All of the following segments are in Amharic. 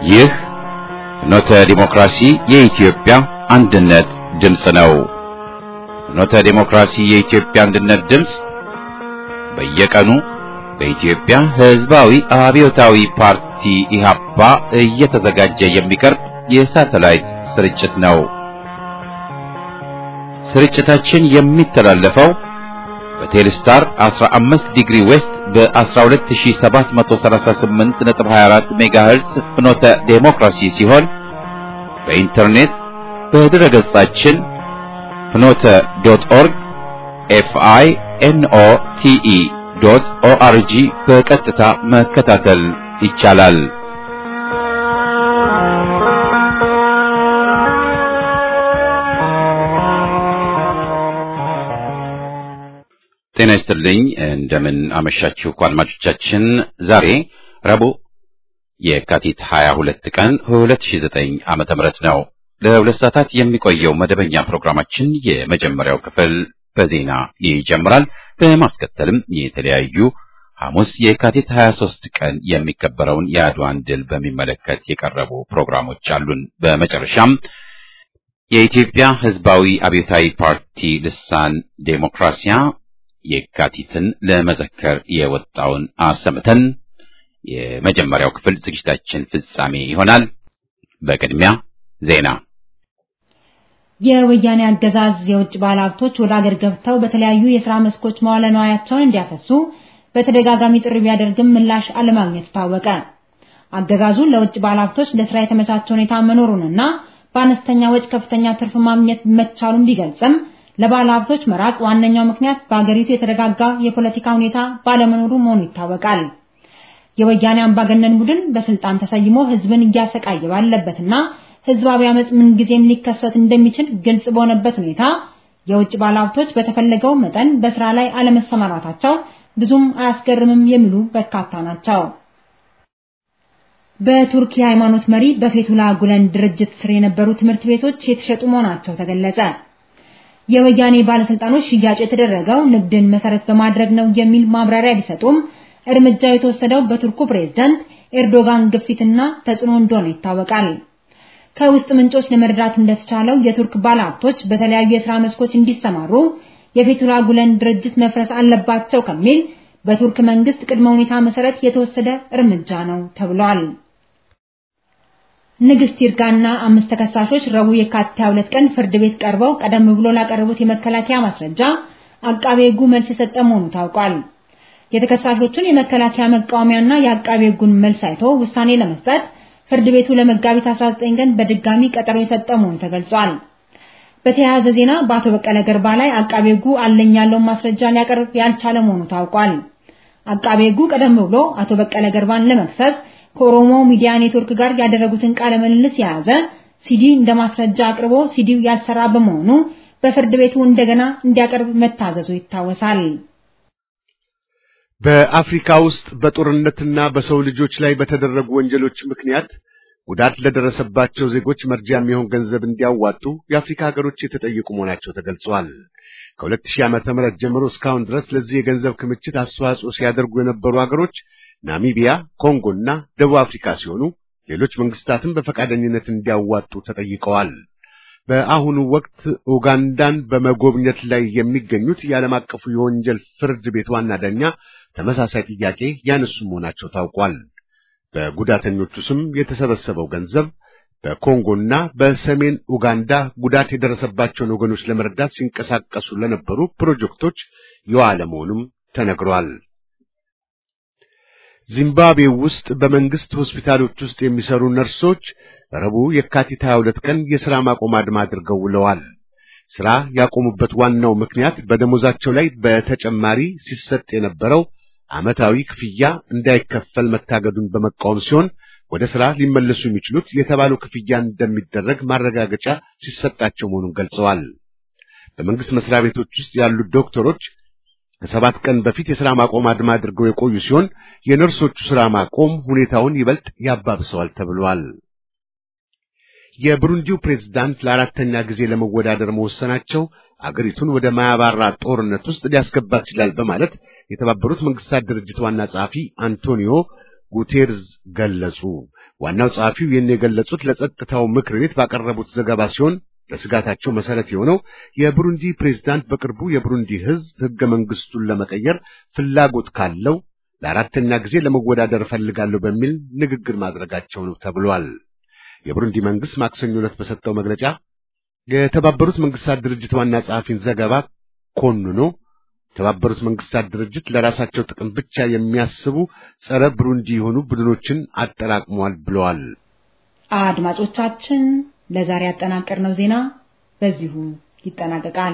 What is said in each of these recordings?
ይህ ፍኖተ ዲሞክራሲ የኢትዮጵያ አንድነት ድምፅ ነው። ፍኖተ ዲሞክራሲ የኢትዮጵያ አንድነት ድምፅ በየቀኑ በኢትዮጵያ ሕዝባዊ አብዮታዊ ፓርቲ ኢህአፓ እየተዘጋጀ የሚቀርብ የሳተላይት ስርጭት ነው። ስርጭታችን የሚተላለፈው በቴሌስታር 15 ዲግሪ ዌስት በ12738.24 ሜጋሄርዝ ፍኖተ ዴሞክራሲ ሲሆን በኢንተርኔት በድረ ገጻችን ፍኖተ ዶት ኦርግ ኤፍአይ ኤንኦ ቲኢ ዶት ኦአርጂ በቀጥታ መከታተል ይቻላል። ጤና ይስጥልኝ። እንደምን አመሻችሁ አድማጮቻችን። ዛሬ ረቡዕ የካቲት 22 ቀን 2009 ዓመተ ምህረት ነው። ለሁለት ሰዓታት የሚቆየው መደበኛ ፕሮግራማችን የመጀመሪያው ክፍል በዜና ይጀምራል። በማስከተልም የተለያዩ ሐሙስ የካቲት 23 ቀን የሚከበረውን የአድዋን ድል በሚመለከት የቀረቡ ፕሮግራሞች አሉን። በመጨረሻም የኢትዮጵያ ሕዝባዊ አብዮታዊ ፓርቲ ልሳን ዴሞክራሲያ የካቲትን ለመዘከር የወጣውን አሰምተን የመጀመሪያው ክፍል ዝግጅታችን ፍጻሜ ይሆናል። በቅድሚያ ዜና። የወያኔ አገዛዝ የውጭ ባለሀብቶች ወደ አገር ገብተው በተለያዩ የሥራ መስኮች መዋለ ንዋያቸውን እንዲያፈሱ በተደጋጋሚ ጥሪ ቢያደርግም ምላሽ አለማግኘቱ ታወቀ። አገዛዙ ለውጭ ባለሀብቶች ለስራ የተመቻቸ ሁኔታ መኖሩንና በአነስተኛ ወጪ ከፍተኛ ትርፍ ማግኘት መቻሉን ቢገልጽም ለባለ ሀብቶች መራቅ ዋነኛው ምክንያት በአገሪቱ የተረጋጋ የፖለቲካ ሁኔታ ባለመኖሩ መሆኑ ይታወቃል። የወያኔ አምባገነን ቡድን በስልጣን ተሰይሞ ህዝብን እያሰቃየ ባለበትና ህዝባዊ አመጽ ምንጊዜም ሊከሰት እንደሚችል ግልጽ በሆነበት ሁኔታ የውጭ ባለ ሀብቶች በተፈለገው መጠን በስራ ላይ አለመሰማራታቸው ብዙም አያስገርምም የሚሉ በርካታ ናቸው። በቱርክ የሃይማኖት መሪ በፌቱላ ጉለን ድርጅት ስር የነበሩ ትምህርት ቤቶች የተሸጡ መሆናቸው ተገለጸ። የወያኔ ባለስልጣኖች ሽያጭ የተደረገው ንግድን መሰረት በማድረግ ነው የሚል ማብራሪያ ቢሰጡም እርምጃው የተወሰደው በቱርኩ ፕሬዝዳንት ኤርዶጋን ግፊትና ተጽዕኖ እንደሆነ ይታወቃል። ከውስጥ ምንጮች ለመረዳት እንደተቻለው የቱርክ ባለሀብቶች በተለያዩ የሥራ መስኮች እንዲሰማሩ የፌቱላ ጉለን ድርጅት መፍረስ አለባቸው ከሚል በቱርክ መንግስት ቅድመ ሁኔታ መሰረት የተወሰደ እርምጃ ነው ተብሏል። ንግስት ይርጋና አምስት ተከሳሾች ረቡዕ የካቲት 22 ቀን ፍርድ ቤት ቀርበው ቀደም ብሎ ላቀረቡት የመከላከያ ማስረጃ አቃቤ ሕጉ መልስ የሰጠ መሆኑ ታውቋል። የተከሳሾቹን የመከላከያ መቃወሚያና የአቃቤ ሕጉን መልስ አይቶ ውሳኔ ለመስጠት ፍርድ ቤቱ ለመጋቢት 19 ቀን በድጋሚ ቀጠሮ የሰጠ መሆኑ ተገልጿል። በተያያዘ ዜና በአቶ በቀለ ገርባ ላይ አቃቤ ሕጉ አለኝ ያለውን ማስረጃ ሊያቀርብ ያልቻለ መሆኑ ታውቋል። አቃቤ ሕጉ ቀደም ብሎ አቶ በቀለ ገርባን ለመክሰስ ከኦሮሞ ሚዲያ ኔትወርክ ጋር ያደረጉትን ቃለ ምልልስ የያዘ ሲዲ እንደ ማስረጃ አቅርቦ ሲዲው ያልሰራ በመሆኑ በፍርድ ቤቱ እንደገና እንዲያቀርብ መታዘዙ ይታወሳል። በአፍሪካ ውስጥ በጦርነትና በሰው ልጆች ላይ በተደረጉ ወንጀሎች ምክንያት ጉዳት ለደረሰባቸው ዜጎች መርጃ የሚሆን ገንዘብ እንዲያዋጡ የአፍሪካ ሀገሮች የተጠየቁ መሆናቸው ተገልጿል። ከ2000 ዓመተ ምህረት ጀምሮ እስካሁን ድረስ ለዚህ የገንዘብ ክምችት አስተዋጽኦ ሲያደርጉ የነበሩ ሀገሮች ናሚቢያ፣ ኮንጎ እና ደቡብ አፍሪካ ሲሆኑ ሌሎች መንግስታትም በፈቃደኝነት እንዲያዋጡ ተጠይቀዋል። በአሁኑ ወቅት ኡጋንዳን በመጎብኘት ላይ የሚገኙት የዓለም አቀፉ የወንጀል ፍርድ ቤት ዋና ዳኛ ተመሳሳይ ጥያቄ ያነሱ መሆናቸው ታውቋል። በጉዳተኞቹ ስም የተሰበሰበው ገንዘብ በኮንጎና በሰሜን ኡጋንዳ ጉዳት የደረሰባቸውን ወገኖች ለመርዳት ሲንቀሳቀሱ ለነበሩ ፕሮጀክቶች የዋለ መሆኑም ተነግሯል። ዚምባብዌ ውስጥ በመንግስት ሆስፒታሎች ውስጥ የሚሰሩ ነርሶች ረቡዕ የካቲት 22 ቀን የሥራ ማቆም አድማ አድርገው ውለዋል። ሥራ ያቆሙበት ዋናው ምክንያት በደሞዛቸው ላይ በተጨማሪ ሲሰጥ የነበረው ዓመታዊ ክፍያ እንዳይከፈል መታገዱን በመቃወም ሲሆን ወደ ሥራ ሊመለሱ የሚችሉት የተባለው ክፍያ እንደሚደረግ ማረጋገጫ ሲሰጣቸው መሆኑን ገልጸዋል። በመንግስት መስሪያ ቤቶች ውስጥ ያሉት ዶክተሮች ከሰባት ቀን በፊት የሥራ ማቆም አድማ አድርገው የቆዩ ሲሆን የነርሶቹ ሥራ ማቆም ሁኔታውን ይበልጥ ያባብሰዋል ተብሏል። የብሩንዲው ፕሬዝዳንት ለአራተኛ ጊዜ ለመወዳደር መወሰናቸው አገሪቱን ወደ ማያባራ ጦርነት ውስጥ ሊያስገባት ይችላል በማለት የተባበሩት መንግስታት ድርጅት ዋና ጸሐፊ አንቶኒዮ ጉቴርዝ ገለጹ። ዋናው ጸሐፊው ይህን የገለጹት ለጸጥታው ምክር ቤት ባቀረቡት ዘገባ ሲሆን ለስጋታቸው መሰረት የሆነው የብሩንዲ ፕሬዝዳንት በቅርቡ የብሩንዲ ሕዝብ ሕገ መንግስቱን ለመቀየር ፍላጎት ካለው ለአራተኛ ጊዜ ለመወዳደር እፈልጋለሁ በሚል ንግግር ማድረጋቸው ነው ተብሏል። የብሩንዲ መንግስት ማክሰኞ ዕለት በሰጠው መግለጫ የተባበሩት መንግስታት ድርጅት ዋና ጸሐፊን ዘገባ ኮንኖ የተባበሩት መንግስታት ድርጅት ለራሳቸው ጥቅም ብቻ የሚያስቡ ጸረ ብሩንዲ የሆኑ ቡድኖችን አጠራቅሟል ብለዋል። አድማጮቻችን ለዛሬ ያጠናቀርነው ዜና በዚሁ ይጠናቀቃል።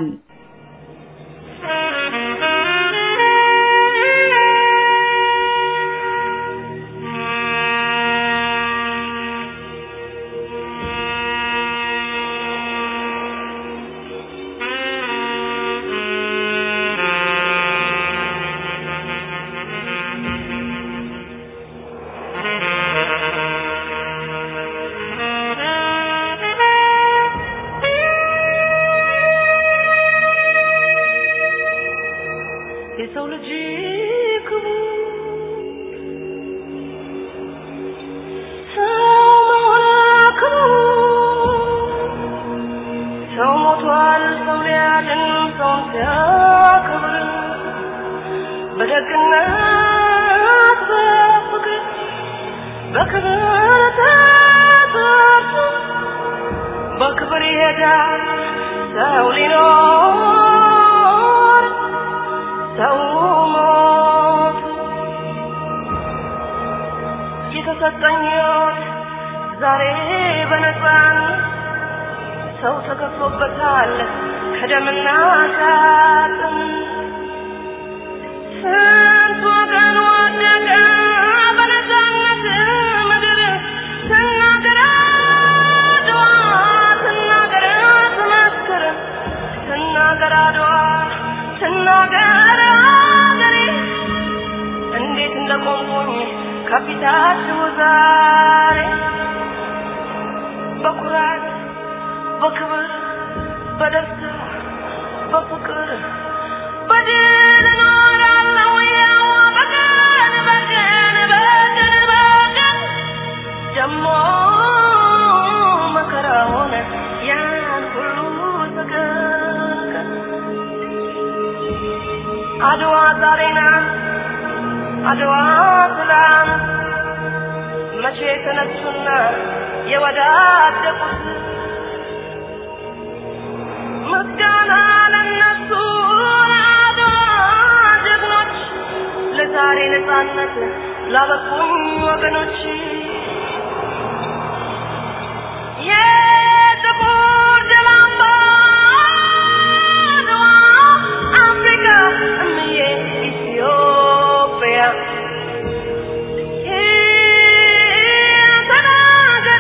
የሰው ልጅ ክቡር ሰው መሆን ክቡር ሰው ሞቷል ሰው ሊያድን ሰውን ሲያከብር በደግነት በፍቅር በክብር ተሰርቶ በክብር ይሄዳል ሰው ሊኖር ሰው ሞት የተሰጠኝ ሕይወት ዛሬ በነፃን ሰው ተከፍሎበታል ከደምና ከአጥንት ስንት ወገን ወደቀ በነፃነት ምድር ትናገር አድዋ ትናገር ትመስክር ትናገር አድዋ ትናገር አገሬ እንዴት እንደቆምኩኝ ከፊታችሁ ዛሬ በኩራት በክብር በደስታ በፍቅር በድል እኖራለሁ ያው በቀን በቀን በቀን በቀን ደሞ መከራውን ያን ሁሉ ተቀቀን አድዋ ዛሬ ናት አድዋ ትላንት መቼ የተነሱና የወዳደቁት ምስጋና ለነሱ ለአድዋ ጀግኖች ለዛሬ ነፃነት ላበቁኝ ወገኖች የጥቁር ደም አምባ አድዋ አፍሪካ እምዬ ኢትዮጵያ ተናገሪ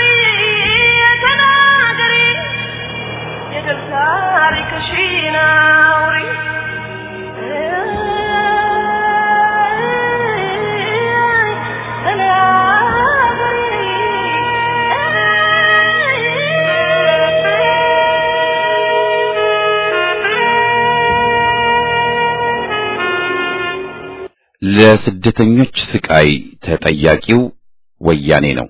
ተናገሪ የድል ታሪክሽን አውሪ ለስደተኞች ስቃይ ተጠያቂው ወያኔ ነው።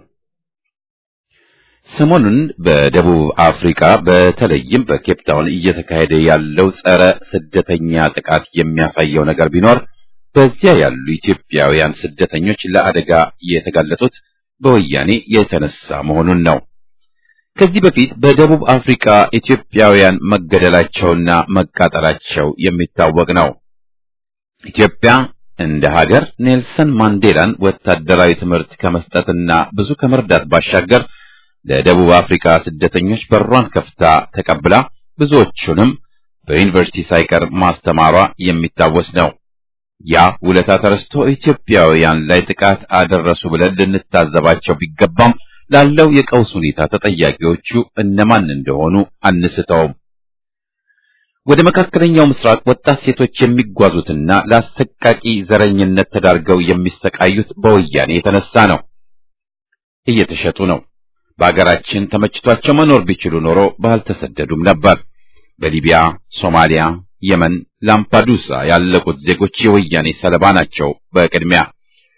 ሰሞኑን በደቡብ አፍሪካ በተለይም በኬፕታውን እየተካሄደ ያለው ጸረ ስደተኛ ጥቃት የሚያሳየው ነገር ቢኖር በዚያ ያሉ ኢትዮጵያውያን ስደተኞች ለአደጋ የተጋለጡት በወያኔ የተነሳ መሆኑን ነው። ከዚህ በፊት በደቡብ አፍሪካ ኢትዮጵያውያን መገደላቸውና መቃጠላቸው የሚታወቅ ነው። ኢትዮጵያ እንደ ሀገር ኔልሰን ማንዴላን ወታደራዊ ትምህርት ከመስጠትና ብዙ ከመርዳት ባሻገር ለደቡብ አፍሪካ ስደተኞች በሯን ከፍታ ተቀብላ ብዙዎቹንም በዩኒቨርሲቲ ሳይቀር ማስተማሯ የሚታወስ ነው። ያ ውለታ ተረስቶ ኢትዮጵያውያን ላይ ጥቃት አደረሱ ብለን ልንታዘባቸው ቢገባም ላለው የቀውስ ሁኔታ ተጠያቂዎቹ እነማን እንደሆኑ አንስተውም። ወደ መካከለኛው ምስራቅ ወጣት ሴቶች የሚጓዙትና ለአሰቃቂ ዘረኝነት ተዳርገው የሚሰቃዩት በወያኔ የተነሳ ነው። እየተሸጡ ነው። በአገራችን ተመችቷቸው መኖር ቢችሉ ኖሮ ባልተሰደዱም ነበር። በሊቢያ፣ ሶማሊያ፣ የመን፣ ላምፓዱሳ ያለቁት ዜጎች የወያኔ ሰለባ ናቸው። በቅድሚያ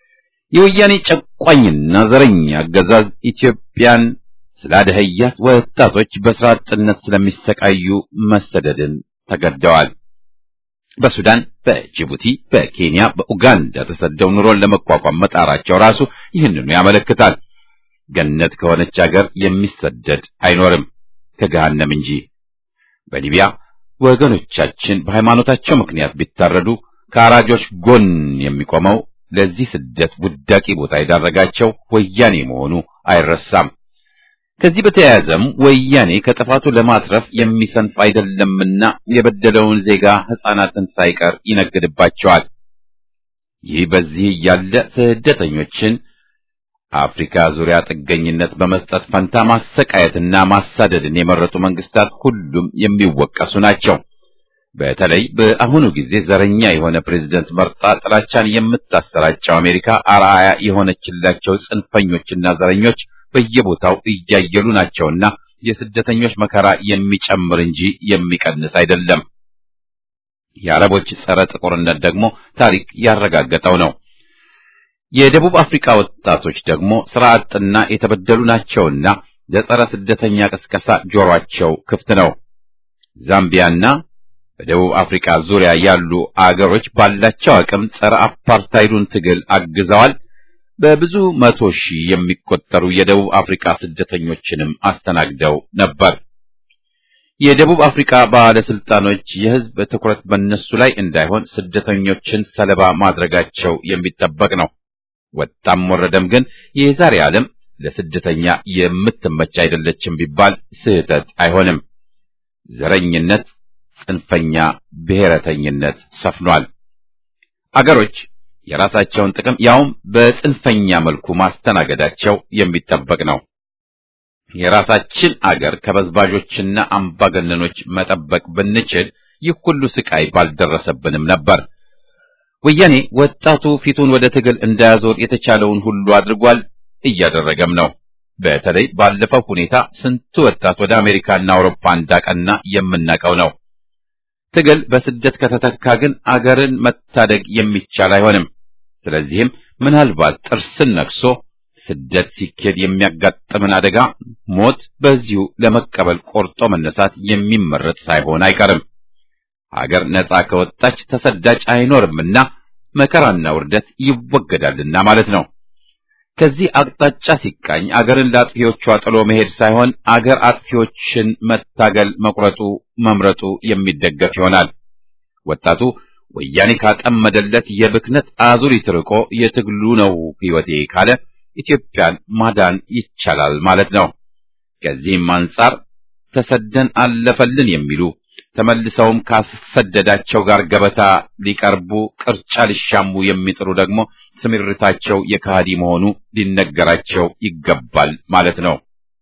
የወያኔ ጨቋኝና ዘረኛ አገዛዝ ኢትዮጵያን ስላደኸያት ወጣቶች በስራ አጥነት ስለሚሰቃዩ መሰደድን ተገደዋል። በሱዳን፣ በጅቡቲ፣ በኬንያ፣ በኡጋንዳ ተሰደው ኑሮን ለመቋቋም መጣራቸው ራሱ ይህንኑ ያመለክታል። ገነት ከሆነች ሀገር የሚሰደድ አይኖርም ከገሃነም እንጂ። በሊቢያ ወገኖቻችን በሃይማኖታቸው ምክንያት ቢታረዱ ከአራጆች ጎን የሚቆመው ለዚህ ስደት ውዳቂ ቦታ የዳረጋቸው ወያኔ መሆኑ አይረሳም። ከዚህ በተያያዘም ወያኔ ከጥፋቱ ለማትረፍ የሚሰንፍ አይደለምና የበደለውን ዜጋ ሕፃናትን ሳይቀር ይነግድባቸዋል። ይህ በዚህ እያለ ስደተኞችን አፍሪካ ዙሪያ ጥገኝነት በመስጠት ፈንታ ማሰቃየትና ማሳደድን የመረጡ መንግስታት ሁሉም የሚወቀሱ ናቸው። በተለይ በአሁኑ ጊዜ ዘረኛ የሆነ ፕሬዝደንት መርጣ ጥላቻን የምታሰራጨው አሜሪካ አርአያ የሆነችላቸው ጽንፈኞችና ዘረኞች በየቦታው እያየሉ ናቸውና የስደተኞች መከራ የሚጨምር እንጂ የሚቀንስ አይደለም። የአረቦች ጸረ ጥቁርነት ደግሞ ታሪክ ያረጋገጠው ነው። የደቡብ አፍሪካ ወጣቶች ደግሞ ስራ አጥና የተበደሉ ናቸውና ለጸረ ስደተኛ ቅስቀሳ ጆሯቸው ክፍት ነው። ዛምቢያና በደቡብ አፍሪካ ዙሪያ ያሉ አገሮች ባላቸው አቅም ጸረ አፓርታይዱን ትግል አግዘዋል። በብዙ መቶ ሺህ የሚቆጠሩ የደቡብ አፍሪካ ስደተኞችንም አስተናግደው ነበር። የደቡብ አፍሪካ ባለስልጣኖች የሕዝብ ትኩረት በእነሱ ላይ እንዳይሆን ስደተኞችን ሰለባ ማድረጋቸው የሚጠበቅ ነው። ወጣም ወረደም ግን የዛሬ ዓለም ለስደተኛ የምትመች አይደለችም ቢባል ስህተት አይሆንም። ዘረኝነት፣ ጽንፈኛ ብሔረተኝነት ሰፍኗል። አገሮች የራሳቸውን ጥቅም ያውም በጽንፈኛ መልኩ ማስተናገዳቸው የሚጠበቅ ነው። የራሳችን አገር ከበዝባዦችና አምባገነኖች መጠበቅ ብንችል ይህ ሁሉ ስቃይ ባልደረሰብንም ነበር። ወያኔ ወጣቱ ፊቱን ወደ ትግል እንዳያዞር የተቻለውን ሁሉ አድርጓል፣ እያደረገም ነው። በተለይ ባለፈው ሁኔታ ስንቱ ወጣት ወደ አሜሪካና አውሮፓ እንዳቀና የምናውቀው ነው። ትግል በስደት ከተተካ ግን አገርን መታደግ የሚቻል አይሆንም። ስለዚህም ምናልባት ጥርስን ነክሶ ስደት ሲኬድ የሚያጋጥምን አደጋ ሞት በዚሁ ለመቀበል ቆርጦ መነሳት የሚመረጥ ሳይሆን አይቀርም። ሀገር ነጻ ከወጣች ተሰዳጅ አይኖርምና መከራና ውርደት ይወገዳልና ማለት ነው። ከዚህ አቅጣጫ ሲቃኝ አገርን ለአጥፊዎቿ ጥሎ መሄድ ሳይሆን አገር አጥፊዎችን መታገል መቁረጡ መምረጡ የሚደገፍ ይሆናል። ወጣቱ ወያኔ ካጠመደለት የብክነት አዙሪት ርቆ የትግሉ ነው ሕይወቴ ካለ ኢትዮጵያን ማዳን ይቻላል ማለት ነው። ከዚህም አንጻር ተሰደን አለፈልን የሚሉ ተመልሰውም ካሰደዳቸው ጋር ገበታ ሊቀርቡ ቅርጫ ሊሻሙ የሚጥሩ ደግሞ ስምርታቸው የካሃዲ መሆኑ ሊነገራቸው ይገባል ማለት ነው።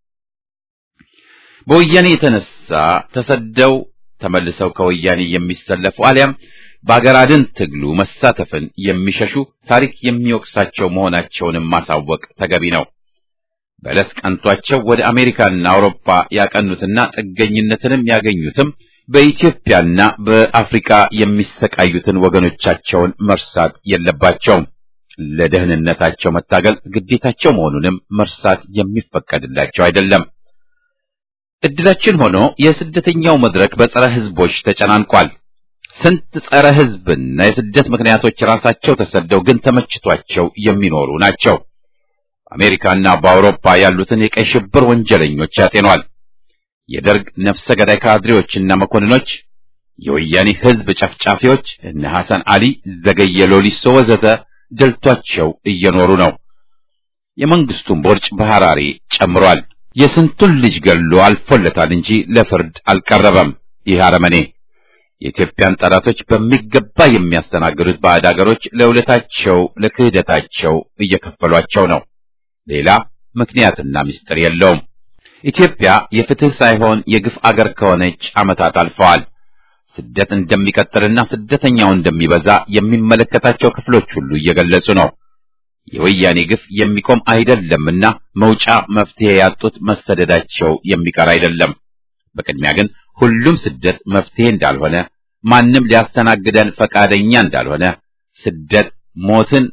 በወያኔ የተነሳ ተሰደው ተመልሰው ከወያኔ የሚሰለፉ አሊያም በአገር አድን ትግሉ መሳተፍን የሚሸሹ ታሪክ የሚወቅሳቸው መሆናቸውንም ማሳወቅ ተገቢ ነው። በለስ ቀንቷቸው ወደ አሜሪካና አውሮፓ ያቀኑትና ጥገኝነትንም ያገኙትም በኢትዮጵያና በአፍሪካ የሚሰቃዩትን ወገኖቻቸውን መርሳት የለባቸውም። ለደህንነታቸው መታገል ግዴታቸው መሆኑንም መርሳት የሚፈቀድላቸው አይደለም። እድላችን ሆኖ የስደተኛው መድረክ በጸረ ሕዝቦች ተጨናንቋል። ስንት ጸረ ሕዝብና የስደት ምክንያቶች ራሳቸው ተሰደው ግን ተመችቷቸው የሚኖሩ ናቸው። በአሜሪካና በአውሮፓ ያሉትን የቀይ ሽብር ወንጀለኞች ያጤኗል። የደርግ ነፍሰ ገዳይ ካድሬዎችና መኮንኖች፣ የወያኔ ሕዝብ ጨፍጫፊዎች እነ ሐሰን አሊ፣ ዘገየ ሎሊሶ ወዘተ ደልቷቸው እየኖሩ ነው። የመንግስቱን ቦርጭ በሐራሬ ጨምሯል። የስንቱን ልጅ ገሎ አልፎለታል እንጂ ለፍርድ አልቀረበም። ይህ አረመኔ የኢትዮጵያን ጠላቶች በሚገባ የሚያስተናግዱት ባዕድ አገሮች ለውለታቸው ለክህደታቸው እየከፈሏቸው ነው። ሌላ ምክንያትና ምስጢር የለውም። ኢትዮጵያ የፍትህ ሳይሆን የግፍ አገር ከሆነች ዓመታት አልፈዋል። ስደት እንደሚቀጥልና ስደተኛው እንደሚበዛ የሚመለከታቸው ክፍሎች ሁሉ እየገለጹ ነው። የወያኔ ግፍ የሚቆም አይደለምና መውጫ መፍትሄ ያጡት መሰደዳቸው የሚቀር አይደለም። በቅድሚያ ግን ሁሉም ስደት መፍትሄ እንዳልሆነ፣ ማንም ሊያስተናግደን ፈቃደኛ እንዳልሆነ፣ ስደት ሞትን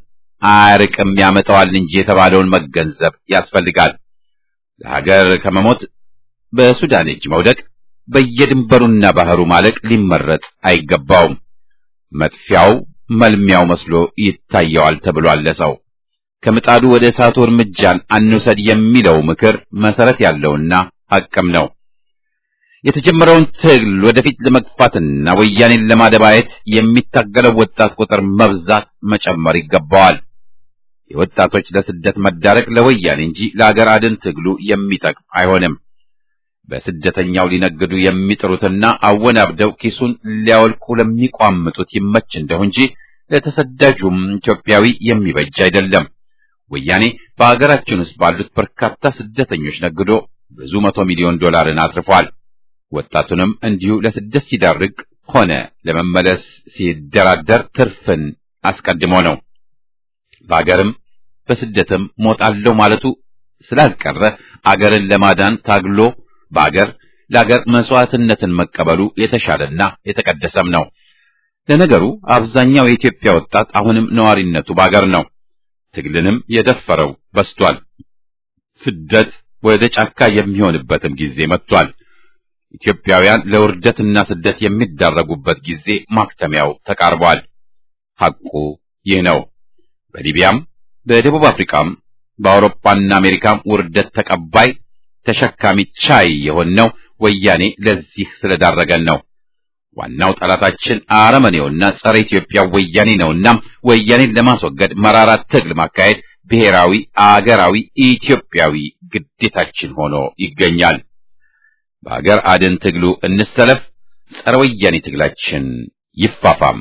አያርቅም ያመጣዋል እንጂ የተባለውን መገንዘብ ያስፈልጋል። ለሀገር ከመሞት በሱዳን እጅ መውደቅ በየድንበሩና ባህሩ ማለቅ ሊመረጥ አይገባውም። መጥፊያው መልሚያው መስሎ ይታየዋል ተብሏል ለሰው። ከምጣዱ ወደ እሳቱ እርምጃን አንውሰድ የሚለው ምክር መሰረት ያለውና ሐቅም ነው። የተጀመረውን ትግል ወደፊት ለመግፋትና ወያኔን ለማደባየት የሚታገለው ወጣት ቁጥር መብዛት መጨመር ይገባዋል። የወጣቶች ለስደት መዳረግ ለወያኔ እንጂ ለአገር አድን ትግሉ የሚጠቅም አይሆንም። በስደተኛው ሊነግዱ የሚጥሩትና አወናብደው ኪሱን ሊያወልቁ ለሚቋምጡት ይመች እንደሁ እንጂ ለተሰዳጁም ኢትዮጵያዊ የሚበጅ አይደለም። ወያኔ በአገራችን ውስጥ ባሉት በርካታ ስደተኞች ነግዶ ብዙ መቶ ሚሊዮን ዶላርን አትርፏል። ወጣቱንም እንዲሁ ለስደት ሲዳርግ ሆነ ለመመለስ ሲደራደር ትርፍን አስቀድሞ ነው። በአገርም በስደትም ሞታለሁ ማለቱ ስላልቀረ አገርን ለማዳን ታግሎ በአገር ለአገር መስዋዕትነትን መቀበሉ የተሻለና የተቀደሰም ነው። ለነገሩ አብዛኛው የኢትዮጵያ ወጣት አሁንም ነዋሪነቱ በአገር ነው። ትግልንም የደፈረው በስቷል። ስደት ወደ ጫካ የሚሆንበትም ጊዜ መጥቷል። ኢትዮጵያውያን ለውርደትና ስደት የሚዳረጉበት ጊዜ ማክተሚያው ተቃርቧል። ሐቁ ይህ ነው። በሊቢያም በደቡብ አፍሪካም በአውሮፓና አሜሪካም ውርደት ተቀባይ ተሸካሚ ቻይ የሆነው ወያኔ ለዚህ ስለዳረገን ነው። ዋናው ጠላታችን አረመኔውና ጸረ ኢትዮጵያ ወያኔ ነውና ወያኔን ለማስወገድ መራራ ትግል ማካሄድ ብሔራዊ፣ አገራዊ፣ ኢትዮጵያዊ ግዴታችን ሆኖ ይገኛል። በአገር አድን ትግሉ እንሰለፍ። ጸረ ወያኔ ትግላችን ይፋፋም።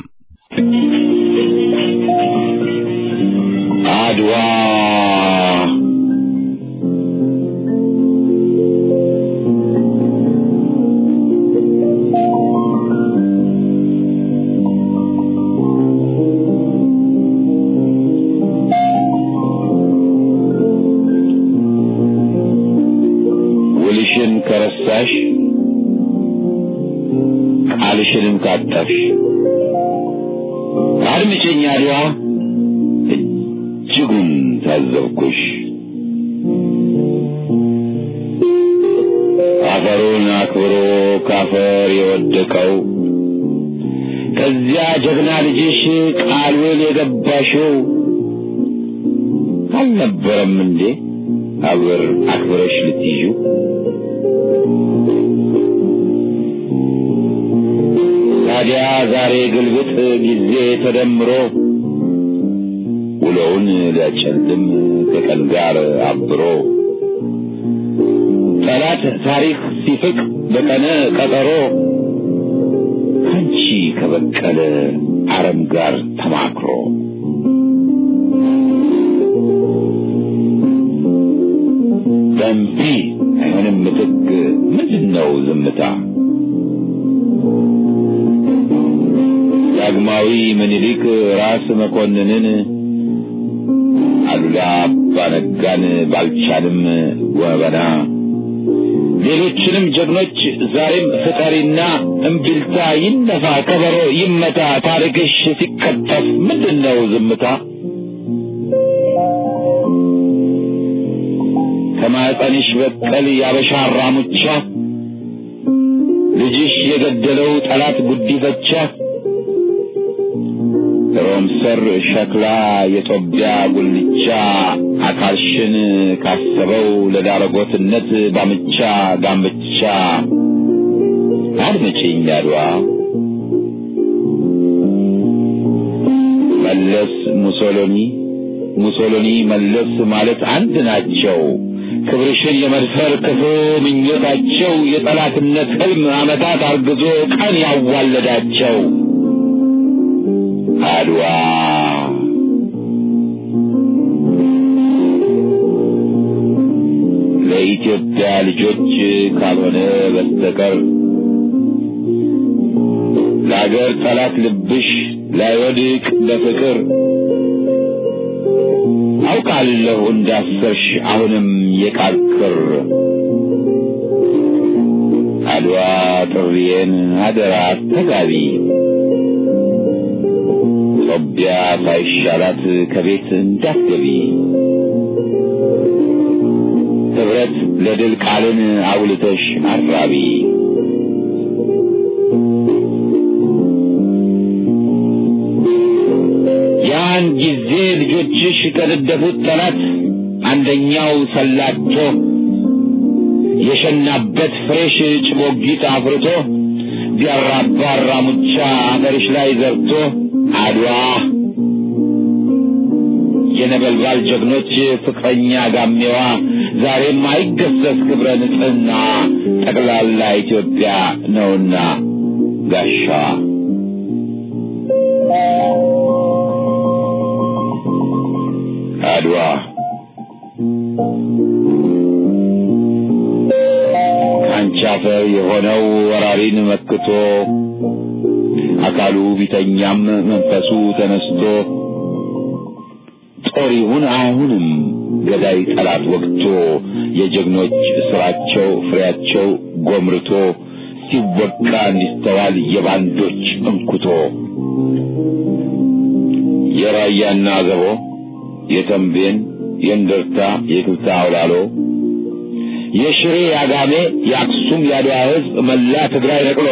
አድዋ ውልሽን ከረሳሽ ቃልሽንም ካጠፍሽ አድምጪኝ አድዋ እጅጉን ታዘብኩሽ። አፈሩን አክብሮ ካፈር የወደቀው ከዚያ ጀግና ልጅሽ ቃሉን የገባሽው አልነበረም እንዴ አብር አክብረሽ ልትይዡ? ታዲያ ዛሬ ግልብጥ ጊዜ ተደምሮ ውሎውን ሊያጨልም ከቀን ጋር አብሮ ጠላት ታሪክ ሲፍቅ በቀነ ቀጠሮ አንቺ ከበቀለ አረም ጋር ተማክሮ በእምቢ አይሆንም ምትክ ምንድን ነው ዝምታ? ዳግማዊ ምኒልክ ራስ መኮንንን አሉላ አባነጋን ባልቻንም ወበና ሌሎችንም ጀግኖች ዛሬም ፍጠሪና እምቢልታ ይነፋ ከበሮ ይመታ ታሪክሽ ሲቀጠፍ ምንድን ነው ዝምታ? ከማኅፀንሽ በቀል ያበሻ አራሙቻ ልጅሽ የገደለው ጠላት ጉዲፈቻ ሮም ሰር ሸክላ የጦቢያ ጉልቻ አካልሽን ካሰበው ለዳረጎትነት ባምቻ ጋምቻ አድምጪኝ አድዋ መለስ ሙሶሎኒ ሙሶሎኒ መለስ ማለት አንድ ናቸው። ክብርሽን የመድፈር ክፉ ምኞታቸው የጠላትነት ሕልም ዓመታት አርግዞ ቀን ያዋለዳቸው አድዋ ለኢትዮጵያ ልጆች ካልሆነ በስተቀር ለአገር ጠላት ልብሽ ላይወድቅ በፍቅር አውቃለሁ እንዳሰርሽ አሁንም የቃቅር አድዋ ጥሪዬን አደራ አስተጋቢ ጦቢያ ሳይሻላት ከቤት እንዳትገቢ ህብረት ለድል ቃልን አውልተሽ አራቢ ያን ጊዜ ልጆችሽ ከነደፉት ጠላት አንደኛው ሰላቶ የሸናበት ፍሬሽ ጭቦጊት አፍርቶ ቢያራባ አራሙቻ አገርሽ ላይ ዘርቶ አድዋ የነበልባል ጀግኖች ፍቅረኛ ጋሜዋ ዛሬም አይገሰስ ክብረ ንጽሕና ጠቅላላ ኢትዮጵያ ነውና ጋሻዋ አድዋ ከአንቺ አፈር የሆነው ወራሪን መክቶ አካሉ ቢተኛም መንፈሱ ተነስቶ ጦር ይሁን አይሁንም ገዳይ ጠላት ወግቶ የጀግኖች ስራቸው ፍሬያቸው ጎምርቶ ሲወቃ እንዲስተዋል የባንዶች እንኩቶ የራያና አዘቦ የተንቤን የእንደርታ የክብታ አውላሎ የሽሬ ያጋሜ የአክሱም የአድዋ ሕዝብ መላ ትግራይ ነቅሎ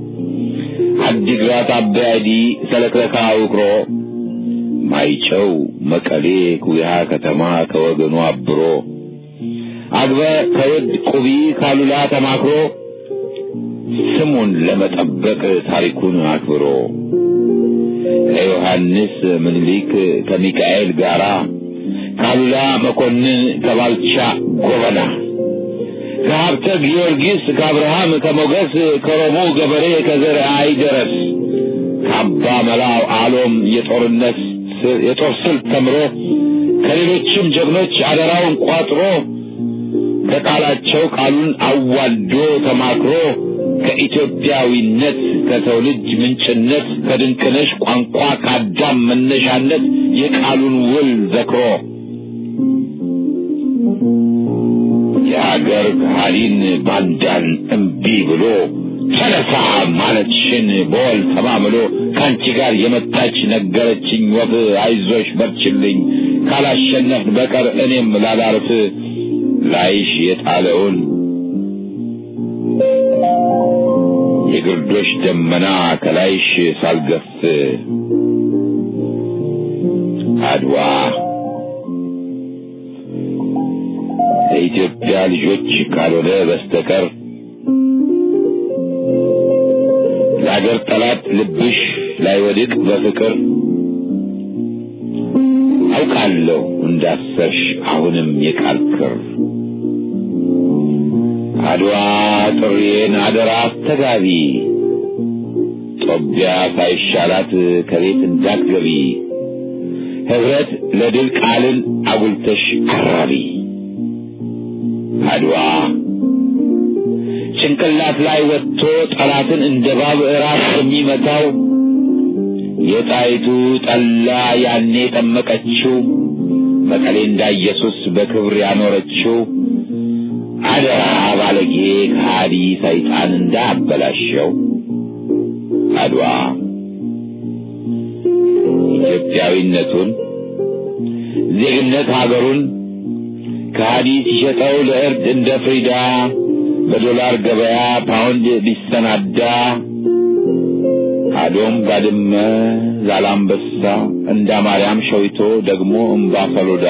አዲግራት አበያዲ ሰለክለካ ውቅሮ ማይጨው መቀሌ ኩያ ከተማ ከወገኑ አብሮ አግበ ከውድ ቁቢ ካሉላ ተማክሮ ስሙን ለመጠበቅ ታሪኩን አክብሮ ከዮሐንስ ምኒልክ ከሚካኤል ጋራ ካሉላ መኮንን ከባልቻ ጎበና ከሀብተ ጊዮርጊስ ከአብርሃም ከሞገስ ከሮሙ ገበሬ ከዘር አይደረስ ከአባ መላው አሎም የጦርነት የጦር ስልት ተምሮ ከሌሎችም ጀግኖች አደራውን ቋጥሮ ከቃላቸው ቃሉን አዋልዶ ተማክሮ ከኢትዮጵያዊነት ከሰው ልጅ ምንጭነት ከድንቅነሽ ቋንቋ ከአዳም መነሻነት የቃሉን ውል ዘክሮ የአገር ካህሊን ባንዳን እምቢ ብሎ ተነሳ ማለትሽን በወል ተማምሎ ከአንቺ ጋር የመጣች ነገረችኝ ወፍ አይዞሽ በርችልኝ ካላሸነፍ በቀር እኔም ላላርፍ ላይሽ የጣለውን የግርዶሽ ደመና ከላይሽ ሳልገፍ አድዋ ለኢትዮጵያ ልጆች ካልሆነ በስተቀር ለአገር ጠላት ልብሽ ላይወድቅ በፍቅር አውቃለሁ እንዳሰርሽ አሁንም የቃል ክር አድዋ ጥሬን አደራ አስተጋቢ ጦቢያ ሳይሻላት ከቤት እንዳትገቢ ህብረት ለድል ቃልን አጉልተሽ አራቢ አድዋ ጭንቅላት ላይ ወጥቶ ጠላትን እንደ ባብ ራስ የሚመታው የጣይቱ ጠላ ያኔ ጠመቀችው መቀሌ እንዳ ኢየሱስ በክብር ያኖረችው አደራ ባለጌ ከሃዲ ሰይጣን እንዳበላሸው አድዋ ኢትዮጵያዊነቱን ዜግነት ሀገሩን ከሃዲ ሲሸጠው ለእርድ እንደ ፍሪዳ በዶላር ገበያ ፓውንድ ቢሰናዳ አዶም ባድመ ዛላምበሳ እንዳ ማርያም ሸዊቶ ደግሞ እምባ ሰሎዳ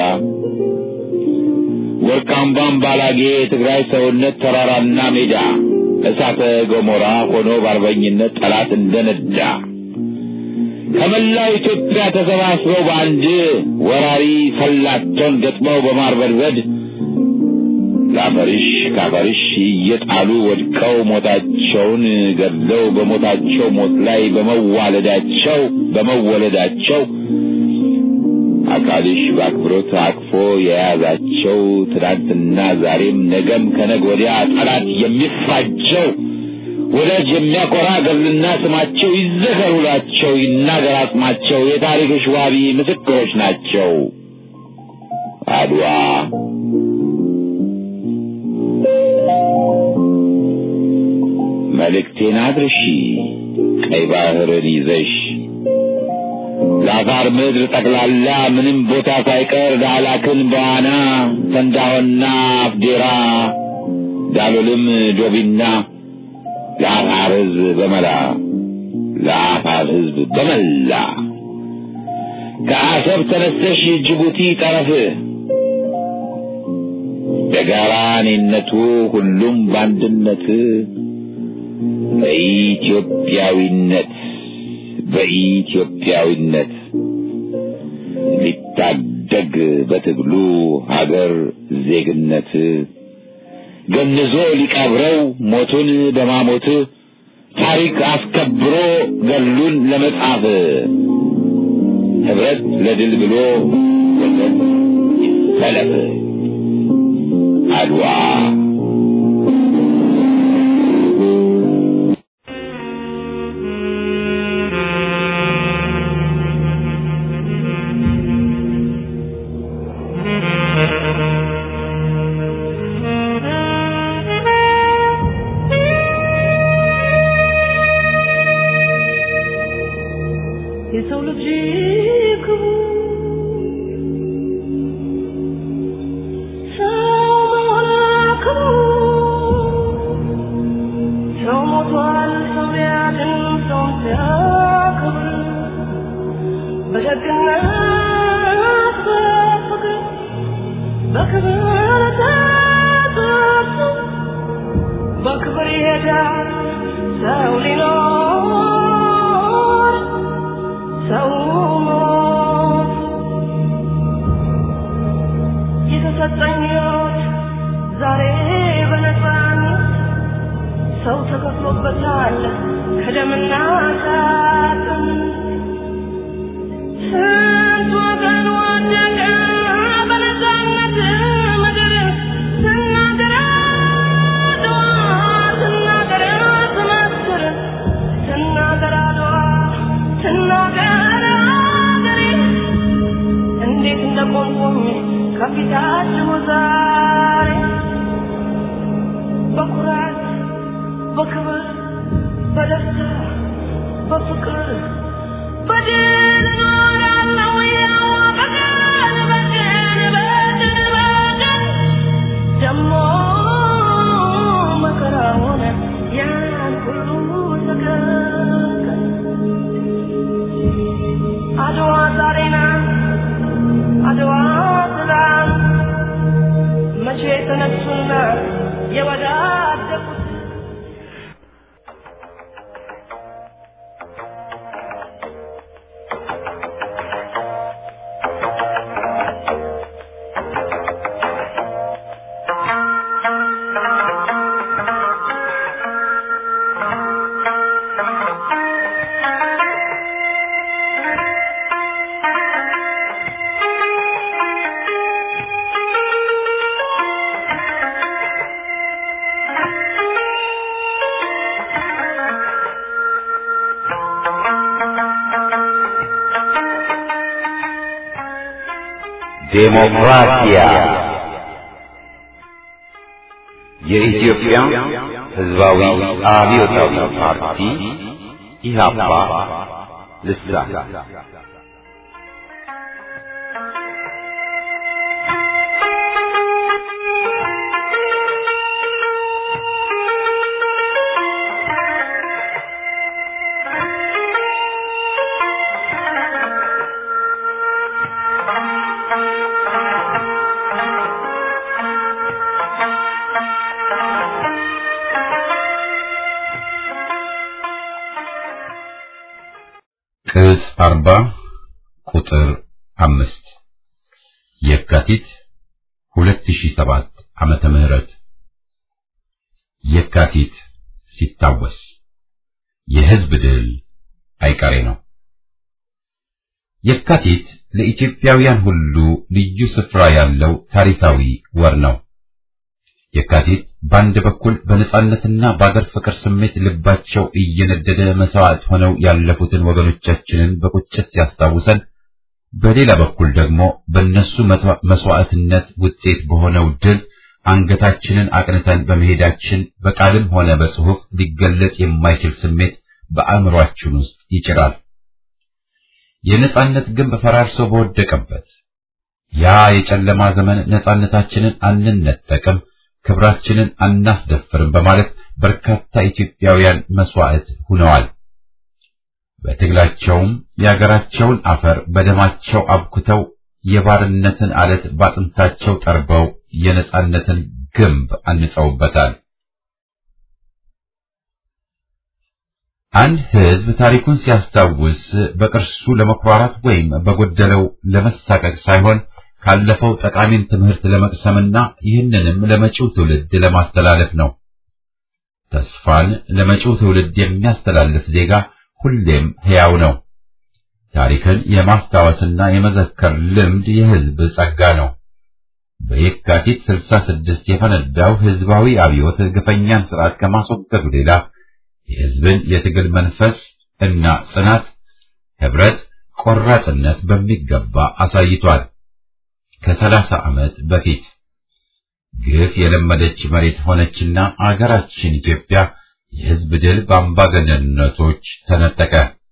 ወርቃምባም ባላጌ የትግራይ ሰውነት ተራራና ሜዳ እሳተ ገሞራ ሆኖ በአርበኝነት ጠላት እንደነዳ ከመላው ኢትዮጵያ ተሰባስበው በአንድ ወራሪ ሰላቶን ገጥመው በማርበድበድ ለአፈርሽ ከአፈርሽ እየጣሉ ወድቀው ሞታቸውን ገድለው በሞታቸው ሞት ላይ በመዋለዳቸው በመወለዳቸው አካልሽ በአክብሮት አቅፎ የያዛቸው ትናንትና ዛሬም ነገም ከነግ ወዲያ ጠላት የሚፋጀው ወዳጅ የሚያኮራ ገድልና ስማቸው ይዘከሩላቸው ይናገር አጽማቸው የታሪክሽ ዋቢ ምስክሮች ናቸው። አድዋ መልእክቴን አድርሺ ቀይ ባህርን ይዘሽ ለአፋር ምድር ጠቅላላ ምንም ቦታ ሳይቀር ዳህላክን በዋና ተንዳሆና አፍዴራ ዳሎልም ዶቢና ለአፋር ሕዝብ በመላ ለአፋር ሕዝብ በመላ ከአሰብ ተነስተሽ ጅቡቲ ጠረፍ በጋራ እኔነቱ ሁሉም በአንድነት በኢትዮጵያዊነት በኢትዮጵያዊነት ሊታደግ በትግሉ ሀገር ዜግነት ገንዞ ሊቀብረው ሞቱን በማሞት ታሪክ አስከብሮ ገሉን ለመጻፍ ህብረት ለድል ብሎ ወገን ይሰለፍ አድዋ የሰው ልጅ ክቡር ሰው መሆን ክቡር ሰው ሞቷል ሰው ሊያድን ሰውን ሲያከብር በደግነት በፍቅር በክብር ተጠርቶ በክብር ይሄዳል ሰው ሊኖር ሰው ሞት የተሰጠኝ ሕይወት ዛሬ በነፃነት ሰው ተከፍሎበታል ከደምና ከአጥንት ስንት ወገን ወደቀ በነፃነት ምድር ስናገር አድዋ ስናገር ትመስክር ስናገር አድዋ ስናገር አገሬ እንዴት እንደቆምኩኝ ከፊታችሁ ዛሬ በኩራት በክብር በደስታ በፍቅር በድል እኖራለሁ ያው በቀን በቀን በቀን በቀን ደሞ መከራውን ያን ሁሉ ተገንቀን አድዋ ዛሬ ናት አድዋ ትላንት መቼ የተነሱና የወዳደቁት ዴሞክራሲያ የኢትዮጵያ ሕዝባዊ አብዮታዊ ፓርቲ ኢህአፓ ልሳን ቅጽ አርባ ቁጥር አምስት የካቲት ሁለት ሺህ ሰባት ዓመተ ምህረት የካቲት ሲታወስ የሕዝብ ድል አይቀሬ ነው። የካቲት ለኢትዮጵያውያን ሁሉ ልዩ ስፍራ ያለው ታሪካዊ ወር ነው። የካቲት በአንድ በኩል በነጻነትና በአገር ፍቅር ስሜት ልባቸው እየነደደ መስዋዕት ሆነው ያለፉትን ወገኖቻችንን በቁጭት ሲያስታውሰን፣ በሌላ በኩል ደግሞ በእነሱ መስዋዕትነት ውጤት በሆነው ድል አንገታችንን አቅንተን በመሄዳችን በቃልም ሆነ በጽሑፍ ሊገለጽ የማይችል ስሜት በአእምሯችን ውስጥ ይጭራል። የነጻነት ግንብ ፈራርሶ በወደቀበት ያ የጨለማ ዘመን ነጻነታችንን አንነጠቅም፣ ክብራችንን አናስደፍርም በማለት በርካታ ኢትዮጵያውያን መስዋዕት ሆነዋል። በትግላቸውም የአገራቸውን አፈር በደማቸው አብኩተው የባርነትን አለት ባጥንታቸው ጠርበው የነጻነትን ግንብ አንጸውበታል። አንድ ሕዝብ ታሪኩን ሲያስታውስ በቅርሱ ለመኩራራት ወይም በጎደለው ለመሳቀቅ ሳይሆን ካለፈው ጠቃሚን ትምህርት ለመቅሰምና ይህንንም ለመጪው ትውልድ ለማስተላለፍ ነው። ተስፋን ለመጪው ትውልድ የሚያስተላልፍ ዜጋ ሁሌም ሕያው ነው። ታሪክን የማስታወስና የመዘከር ልምድ የሕዝብ ጸጋ ነው። በየካቲት 66 የፈነዳው ሕዝባዊ አብዮት ግፈኛን ስርዓት ከማስወገዱ ሌላ የሕዝብን የትግል መንፈስ እና ጽናት፣ ህብረት፣ ቆራጥነት በሚገባ አሳይቷል። ከሰላሳ ዓመት በፊት ግፍ የለመደች መሬት ሆነችና አገራችን ኢትዮጵያ የሕዝብ ድል በአምባገነንነቶች ተነጠቀ።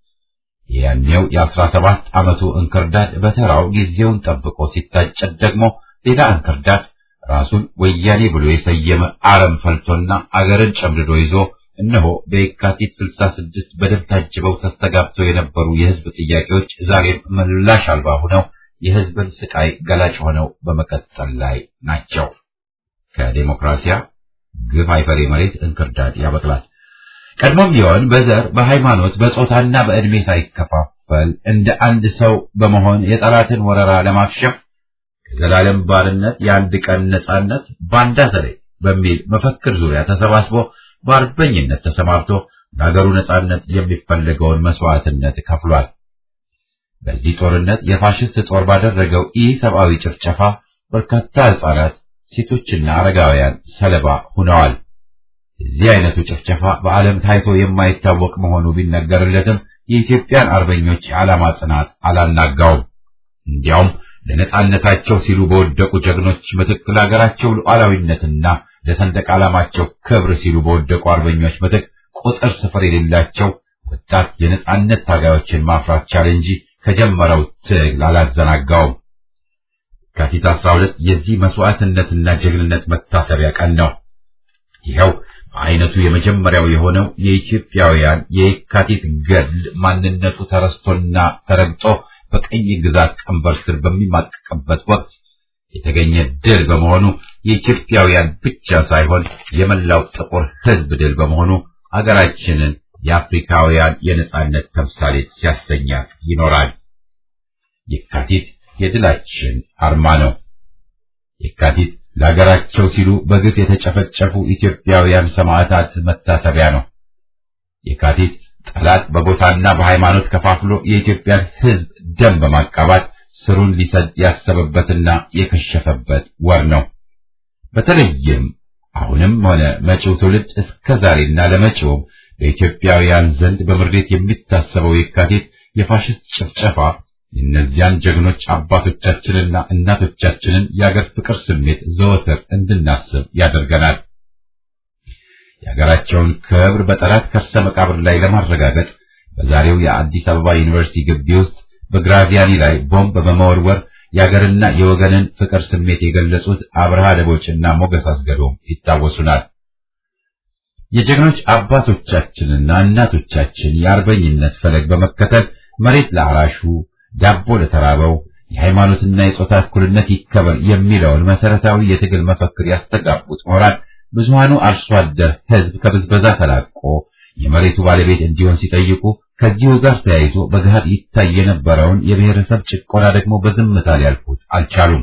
ያኔው የአስራ ሰባት ዓመቱ እንክርዳድ በተራው ጊዜውን ጠብቆ ሲታጨድ ደግሞ ሌላ እንክርዳድ ራሱን ወያኔ ብሎ የሰየመ አረም ፈልቶና አገርን ጨምድዶ ይዞ እነሆ በየካቲት 66 በደም ታጅበው ተስተጋብተው የነበሩ የሕዝብ ጥያቄዎች ዛሬም ምላሽ አልባ ሆነው የሕዝብን ስቃይ ገላጭ ሆነው በመቀጠል ላይ ናቸው። ከዴሞክራሲያ ግፍ አይፈሬ መሬት እንክርዳድ ያበቅላል። ቀድሞም ቢሆን በዘር በሃይማኖት በጾታና በዕድሜ ሳይከፋፈል እንደ አንድ ሰው በመሆን የጠላትን ወረራ ለማክሸፍ ከዘላለም ባርነት የአንድ ቀን ነጻነት ባንዳ ዘሬ በሚል መፈክር ዙሪያ ተሰባስቦ በአርበኝነት ተሰማርቶ ለሀገሩ ነጻነት የሚፈለገውን መስዋዕትነት ከፍሏል። በዚህ ጦርነት የፋሽስት ጦር ባደረገው ኢሰብአዊ ጭፍጨፋ በርካታ ሕፃናት፣ ሴቶችና አረጋውያን ሰለባ ሆነዋል። እዚህ አይነቱ ጭፍጨፋ በዓለም ታይቶ የማይታወቅ መሆኑ ቢነገርለትም የኢትዮጵያን አርበኞች የዓላማ ጽናት አላናጋውም። እንዲያውም ለነጻነታቸው ሲሉ በወደቁ ጀግኖች ምትክ ለሀገራቸው ሉዓላዊነትና ለሰንደቅ ዓላማቸው ክብር ሲሉ በወደቁ አርበኞች ምትክ ቁጥር ስፍር የሌላቸው ወጣት የነጻነት ታጋዮችን ማፍራት ቻለ እንጂ ከጀመረው ትግል አላዘናጋውም። የካቲት 12 የዚህ መስዋዕትነትና ጀግንነት መታሰቢያ ቀን ነው። ይኸው በአይነቱ የመጀመሪያው የሆነው የኢትዮጵያውያን የየካቲት ገድል ማንነቱ ተረስቶና ተረግጦ በቀኝ ግዛት ቀንበር ስር በሚማቀቅበት ወቅት የተገኘ ድል በመሆኑ የኢትዮጵያውያን ብቻ ሳይሆን የመላው ጥቁር ሕዝብ ድል በመሆኑ አገራችንን የአፍሪካውያን የነጻነት ተምሳሌት ሲያሰኛት ይኖራል። የካቲት የድላችን አርማ ነው። የካቲት ለሀገራቸው ሲሉ በግፍ የተጨፈጨፉ ኢትዮጵያውያን ሰማዕታት መታሰቢያ ነው። የካቲት ጠላት በጎሳና በሃይማኖት ከፋፍሎ የኢትዮጵያን ሕዝብ ደም በማቃባት ስሩን ሊሰድ ያሰበበትና የከሸፈበት ወር ነው። በተለይም አሁንም ሆነ መጪው ትውልድ እስከ ዛሬና ለመጪውም በኢትዮጵያውያን ዘንድ በምሬት የሚታሰበው የካቲት የፋሽስት ጭፍጨፋ የእነዚያን ጀግኖች አባቶቻችንና እናቶቻችንን የአገር ፍቅር ስሜት ዘወትር እንድናስብ ያደርገናል። የሀገራቸውን ክብር በጠላት ከርሰ መቃብር ላይ ለማረጋገጥ በዛሬው የአዲስ አበባ ዩኒቨርሲቲ ግቢ ውስጥ በግራዚያኒ ላይ ቦምብ በመወርወር የአገርና የወገንን ፍቅር ስሜት የገለጹት አብርሃ ደቦችና ሞገስ አስገዶም ይታወሱናል። የጀግኖች አባቶቻችንና እናቶቻችን የአርበኝነት ፈለግ በመከተል መሬት ለአራሹ፣ ዳቦ ለተራበው፣ የሃይማኖትና የጾታ እኩልነት ይከበር የሚለውን መሰረታዊ የትግል መፈክር ያስተጋቡት ምሁራን ብዙሃኑ አርሶ አደር ሕዝብ ከብዝበዛ ተላቆ የመሬቱ ባለቤት እንዲሆን ሲጠይቁ ከዚሁ ጋር ተያይዞ በገሃድ ይታይ የነበረውን የብሔረሰብ ጭቆና ደግሞ በዝምታ ሊያልፉት አልቻሉም።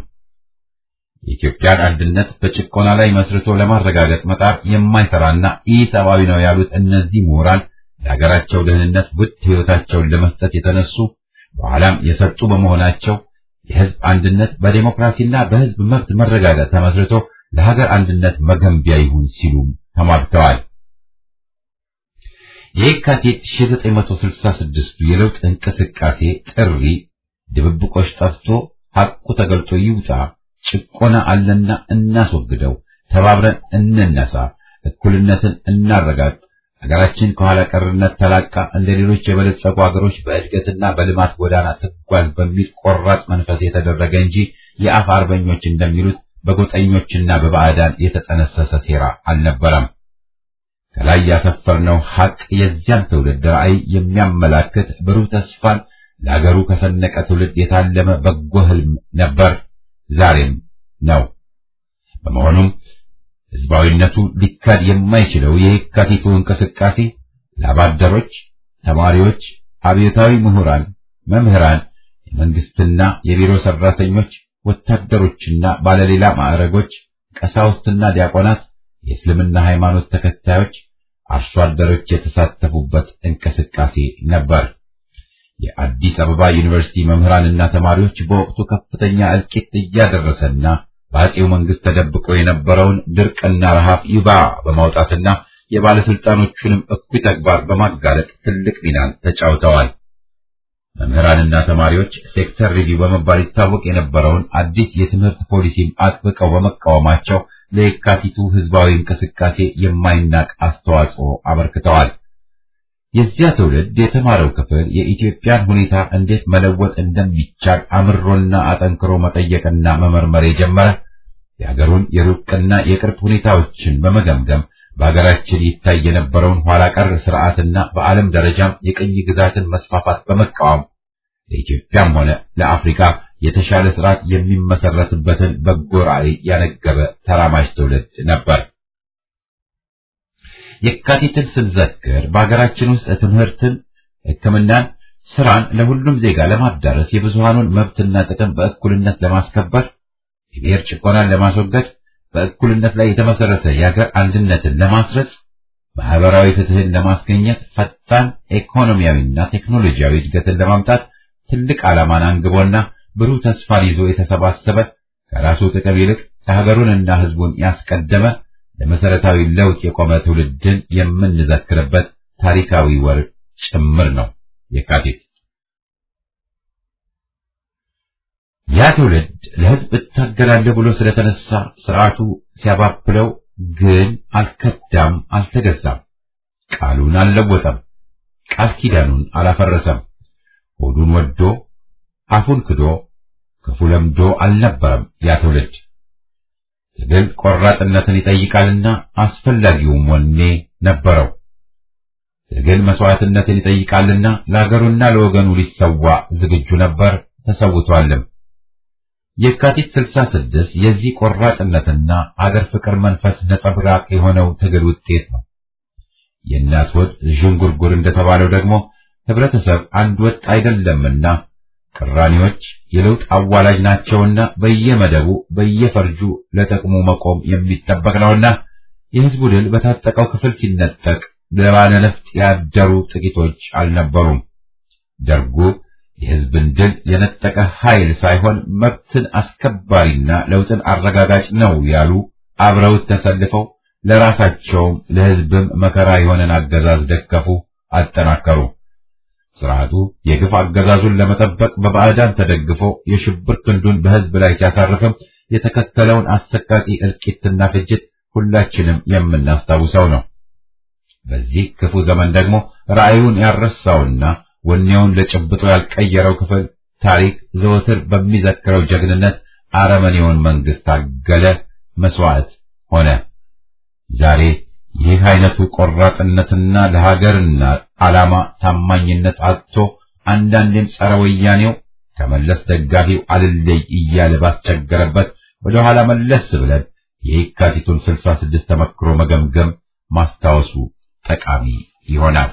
የኢትዮጵያን አንድነት በጭቆና ላይ መስርቶ ለማረጋገጥ መጣር የማይሰራና ኢሰብአዊ ነው ያሉት እነዚህ ምሁራን ለሀገራቸው ደህንነት ውድ ሕይወታቸውን ለመስጠት የተነሱ በኋላም የሰጡ በመሆናቸው የሕዝብ አንድነት በዴሞክራሲና በሕዝብ መብት መረጋገጥ ተመስርቶ ለሀገር አንድነት መገንቢያ ይሁን ሲሉም ተሟግተዋል። የካቲት 1966 የለውጥ እንቅስቃሴ ጥሪ ድብብቆች ጠፍቶ ሐቁ ተገልጦ ይውጣ፣ ጭቆና አለና እናስወግደው፣ ተባብረን እንነሳ፣ እኩልነትን እናረጋግጥ፣ ሀገራችን ከኋላ ቀርነት ተላቃ እንደ ሌሎች የበለጸጉ ሀገሮች በእድገትና በልማት ጎዳና ትጓዝ በሚል ቆራጥ መንፈስ የተደረገ እንጂ የአፍ አርበኞች እንደሚሉት በጎጠኞችና በባዕዳን የተጠነሰሰ ሴራ አልነበረም። ከላይ ያሰፈርነው ሐቅ የዚያን ትውልድ ራዕይ የሚያመላክት ብሩህ ተስፋን ለሀገሩ ከሰነቀ ትውልድ የታለመ በጎ ህልም ነበር፣ ዛሬም ነው። በመሆኑም ህዝባዊነቱ ሊካድ የማይችለው የየካቲቱ እንቅስቃሴ ላባደሮች፣ ተማሪዎች፣ አብዮታዊ ምሁራን፣ መምህራን፣ የመንግስትና የቢሮ ሰራተኞች፣ ወታደሮችና ባለሌላ ማዕረጎች፣ ቀሳውስትና ዲያቆናት፣ የእስልምና ሃይማኖት ተከታዮች፣ አርሶ አደሮች የተሳተፉበት እንቅስቃሴ ነበር። የአዲስ አበባ ዩኒቨርሲቲ መምህራንና ተማሪዎች በወቅቱ ከፍተኛ እልቂት እያደረሰና በአጼው መንግስት ተደብቆ የነበረውን ድርቅና ረሃብ ይባ በማውጣትና የባለስልጣኖቹንም እኩይ ተግባር በማጋለጥ ትልቅ ሚናን ተጫውተዋል። መምህራንና ተማሪዎች ሴክተር ሪቪው በመባል ይታወቅ የነበረውን አዲስ የትምህርት ፖሊሲም አጥብቀው በመቃወማቸው ለየካቲቱ ህዝባዊ እንቅስቃሴ የማይናቅ አስተዋጽኦ አበርክተዋል። የዚያ ትውልድ የተማረው ክፍል የኢትዮጵያን ሁኔታ እንዴት መለወጥ እንደሚቻል አምሮና አጠንክሮ መጠየቅና መመርመር የጀመረ የሀገሩን የሩቅና የቅርብ ሁኔታዎችን በመገምገም በሀገራችን ይታይ የነበረውን ኋላ ቀር ስርዓትና በዓለም ደረጃም የቅኝ ግዛትን መስፋፋት በመቃወም ለኢትዮጵያም ሆነ ለአፍሪካ የተሻለ ስርዓት የሚመሰረትበትን በጎ ራዕይ ያነገበ ተራማጅ ትውልድ ነበር። የካቲትን ስንዘክር በሀገራችን ውስጥ ትምህርትን፣ ሕክምናን፣ ስራን ለሁሉም ዜጋ ለማዳረስ የብዙሃኑን መብትና ጥቅም በእኩልነት ለማስከበር የብሔር ጭቆናን ለማስወገድ በእኩልነት ላይ የተመሰረተ የሀገር አንድነትን ለማስረጽ ማህበራዊ ፍትህን ለማስገኘት ፈጣን ኢኮኖሚያዊና ቴክኖሎጂያዊ እድገትን ለማምጣት ትልቅ ዓላማን አንግቦና ብሩህ ተስፋን ይዞ የተሰባሰበ ከራሱ ጥቅም ይልቅ ከሀገሩንና ህዝቡን ያስቀደመ ለመሰረታዊ ለውጥ የቆመ ትውልድን የምንዘክርበት ታሪካዊ ወር ጭምር ነው የካቲት። ያ ትውልድ ለህዝብ እታገላለሁ ብሎ ስለተነሳ ስርዓቱ ሲያባብለው ግን አልከዳም፣ አልተገዛም። ቃሉን አልለወጠም፣ ቃል ኪዳኑን አላፈረሰም። ሆዱን ወዶ አፉን ክዶ ክፉ ለምዶ አልነበረም ያ ትውልድ። ትግል ቆራጥነትን ይጠይቃልና አስፈላጊውም ወኔ ነበረው። ትግል መስዋዕትነትን ይጠይቃልና ለአገሩና ለወገኑ ሊሰዋ ዝግጁ ነበር፣ ተሰውቷልም። የካቲት 66 የዚህ ቆራጥነትና አገር ፍቅር መንፈስ ነጸብራቅ የሆነው ትግል ውጤት ነው። የእናት ወጥ ዥንጉርጉር እንደተባለው ደግሞ ህብረተሰብ አንድ ወጥ አይደለምና ቅራኔዎች የለውጥ አዋላጅ ናቸውና በየመደቡ በየፈርጁ ለጥቅሙ መቆም የሚጠበቅ ነውና የህዝቡ ድል በታጠቀው ክፍል ሲነጠቅ ለባለ ነፍጥ ያደሩ ጥቂቶች አልነበሩም። ደርጉ የህዝብን ድል የነጠቀ ኃይል ሳይሆን መብትን አስከባሪና ለውጥን አረጋጋጭ ነው ያሉ አብረውት ተሰልፈው ለራሳቸውም ለህዝብም መከራ የሆነን አገዛዝ ደገፉ፣ አጠናከሩ። ስርዓቱ የግፍ አገዛዙን ለመጠበቅ በባዕዳን ተደግፎ የሽብር ክንዱን በህዝብ ላይ ሲያሳርፍም የተከተለውን አሰቃቂ እልቂትና ፍጅት ሁላችንም የምናስታውሰው ነው። በዚህ ክፉ ዘመን ደግሞ ራእዩን ያረሳውና ወኔውን ለጭብጦ ያልቀየረው ክፍል ታሪክ ዘወትር በሚዘክረው ጀግንነት አረመኔውን መንግስት ታገለ፣ መስዋዕት ሆነ። ዛሬ ይህ አይነቱ ቆራጥነትና ለሀገርና ዓላማ ታማኝነት አጥቶ አንዳንዴም ጸረ ወያኔው ከመለስ ደጋፊው አልለይ እያለ ባስቸገረበት ወደ ኋላ መለስ ብለን የየካቲቱን ስልሳ ስድስት ተመክሮ መገምገም ማስታወሱ ጠቃሚ ይሆናል።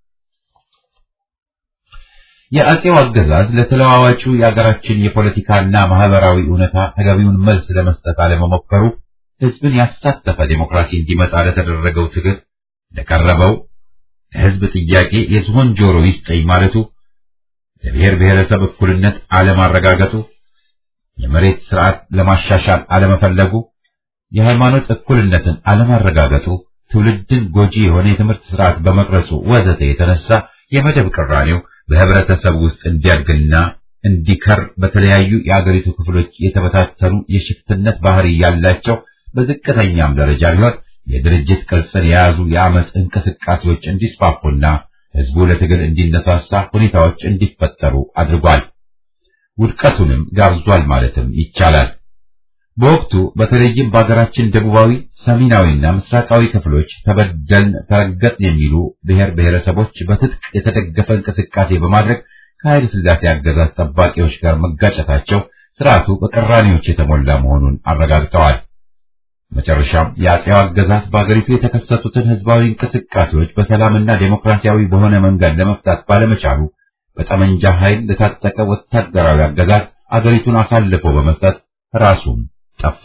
የአጼው አገዛዝ ለተለዋዋጩ የአገራችን የፖለቲካና ማህበራዊ እውነታ ተገቢውን መልስ ለመስጠት አለመሞከሩ ህዝብን ያሳተፈ ዴሞክራሲ እንዲመጣ ለተደረገው ትግል ለቀረበው ለህዝብ ጥያቄ የዝሆን ጆሮ ይስጠኝ ማለቱ፣ ለብሔር ብሔረሰብ እኩልነት አለማረጋገጡ፣ የመሬት ስርዓት ለማሻሻል አለመፈለጉ፣ የሃይማኖት እኩልነትን አለማረጋገጡ፣ ትውልድን ጎጂ የሆነ የትምህርት ስርዓት በመቅረጹ ወዘተ የተነሳ የመደብ ቅራኔው በህብረተሰብ ውስጥ እንዲያድግና እንዲከር በተለያዩ የአገሪቱ ክፍሎች የተበታተኑ የሽፍትነት ባህሪ ያላቸው በዝቅተኛም ደረጃ ቢሆን የድርጅት ቅርጽን የያዙ የአመፅ እንቅስቃሴዎች እንዲስፋፉና ህዝቡ ለትግል እንዲነሳሳ ሁኔታዎች እንዲፈጠሩ አድርጓል። ውድቀቱንም ጋብዟል ማለትም ይቻላል። በወቅቱ በተለይም በሀገራችን ደቡባዊ፣ ሰሜናዊና ምስራቃዊ ክፍሎች ተበደልን፣ ተረገጥን የሚሉ ብሔር ብሔረሰቦች በትጥቅ የተደገፈ እንቅስቃሴ በማድረግ ከኃይለ ሥላሴ አገዛዝ ጠባቂዎች ጋር መጋጨታቸው ስርዓቱ በቅራኔዎች የተሞላ መሆኑን አረጋግጠዋል። መጨረሻም የአጼው አገዛዝ በአገሪቱ የተከሰቱትን ህዝባዊ እንቅስቃሴዎች በሰላምና ዴሞክራሲያዊ በሆነ መንገድ ለመፍታት ባለመቻሉ በጠመንጃ ኃይል ለታጠቀ ወታደራዊ አገዛዝ አገሪቱን አሳልፎ በመስጠት ራሱም ጠፋ።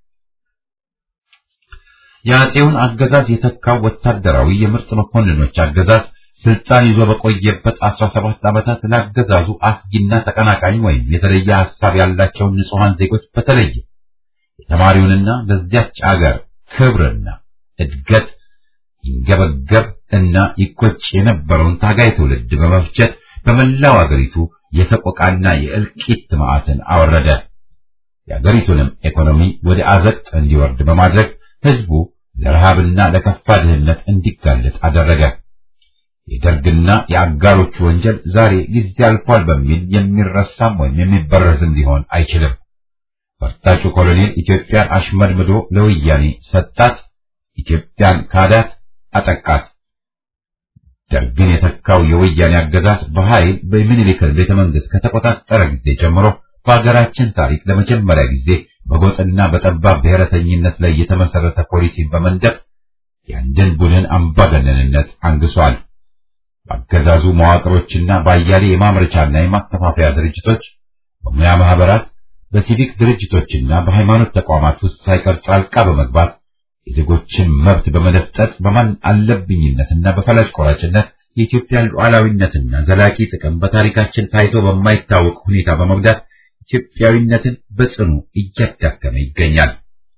የአጼውን አገዛዝ የተካው ወታደራዊ የምርጥ መኮንኖች አገዛዝ ስልጣን ይዞ በቆየበት 17 ዓመታት ለአገዛዙ አስጊና ተቀናቃኝ ወይም የተለየ ሐሳብ ያላቸውን ንጹሐን ዜጎች በተለየ የተማሪውንና ለዚያች አገር ክብርና እድገት ይንገበገብ እና ይቆጭ የነበረውን ታጋይ ትውልድ በመፍጀት በመላው አገሪቱ የሰቆቃና የእልቂት መዓትን አወረደ። የአገሪቱንም ኢኮኖሚ ወደ አዘቅት እንዲወርድ በማድረግ ህዝቡ ለረሃብና ለከፋ ድህነት እንዲጋለጥ አደረገ። የደርግና የአጋሮቹ ወንጀል ዛሬ ጊዜ አልፏል በሚል የሚረሳም ወይም የሚበረዝም ሊሆን አይችልም። ፈርጣጩ ኮሎኔል ኢትዮጵያን አሽመድምዶ ለወያኔ ሰጣት፣ ኢትዮጵያን ካዳት፣ አጠቃት። ደርግን የተካው የወያኔ አገዛዝ በኃይል በምኒልክን ቤተ መንግስት ከተቆጣጠረ ጊዜ ጀምሮ በሀገራችን ታሪክ ለመጀመሪያ ጊዜ በጎጥና በጠባብ ብሔረተኝነት ላይ የተመሰረተ ፖሊሲን በመንደፍ የአንድን ቡድን አምባገነንነት አንግሷል። በአገዛዙ መዋቅሮችና በአያሌ የማምረቻና የማከፋፈያ ድርጅቶች፣ በሙያ ማህበራት፣ በሲቪክ ድርጅቶችና በሃይማኖት ተቋማት ውስጥ ሳይቀር ጣልቃ በመግባት የዜጎችን መብት በመደፍጠጥ በማን አለብኝነትና በፈላጭ ቆራጭነት የኢትዮጵያ ሉዓላዊነትና ዘላቂ ጥቅም በታሪካችን ታይቶ በማይታወቅ ሁኔታ በመጉዳት ኢትዮጵያዊነትን በጽኑ እያዳከመ ይገኛል።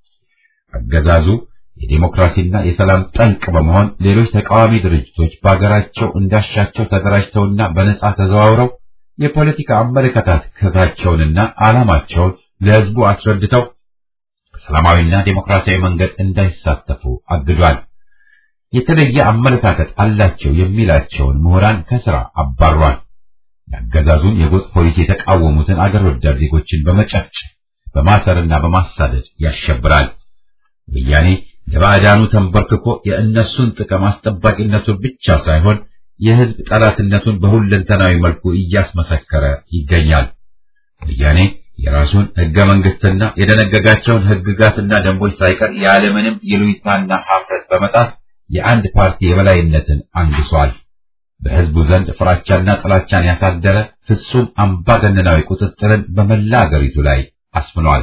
አገዛዙ የዲሞክራሲና የሰላም ጠንቅ በመሆን ሌሎች ተቃዋሚ ድርጅቶች በአገራቸው እንዳሻቸው ተደራጅተውና በነጻ ተዘዋውረው የፖለቲካ አመለካከታቸውንና ዓላማቸውን ለሕዝቡ አስረድተው በሰላማዊና ዴሞክራሲያዊ መንገድ እንዳይሳተፉ አግዷል። የተለየ አመለካከት አላቸው የሚላቸውን ምሁራን ከስራ አባሯል። የአገዛዙን የጎጥ ፖሊሲ የተቃወሙትን አገር ወዳድ ዜጎችን በመጨፍጨፍ በማሰርና በማሳደድ ያሸብራል። ወያኔ ለባዕዳኑ ተንበርክኮ የእነሱን ጥቅም አስጠባቂነቱን ብቻ ሳይሆን የሕዝብ ጠላትነቱን በሁለንተናዊ መልኩ እያስመሰከረ ይገኛል። ወያኔ የራሱን ሕገ መንግስትና የደነገጋቸውን ሕግጋትና ደንቦች ሳይቀር ያለምንም ይሉኝታና ሀፍረት በመጣስ የአንድ ፓርቲ የበላይነትን አንግሷል። በሕዝቡ ዘንድ ፍራቻና ጥላቻን ያሳደረ ፍጹም አምባገነናዊ ቁጥጥርን በመላ አገሪቱ ላይ አስፍኗል።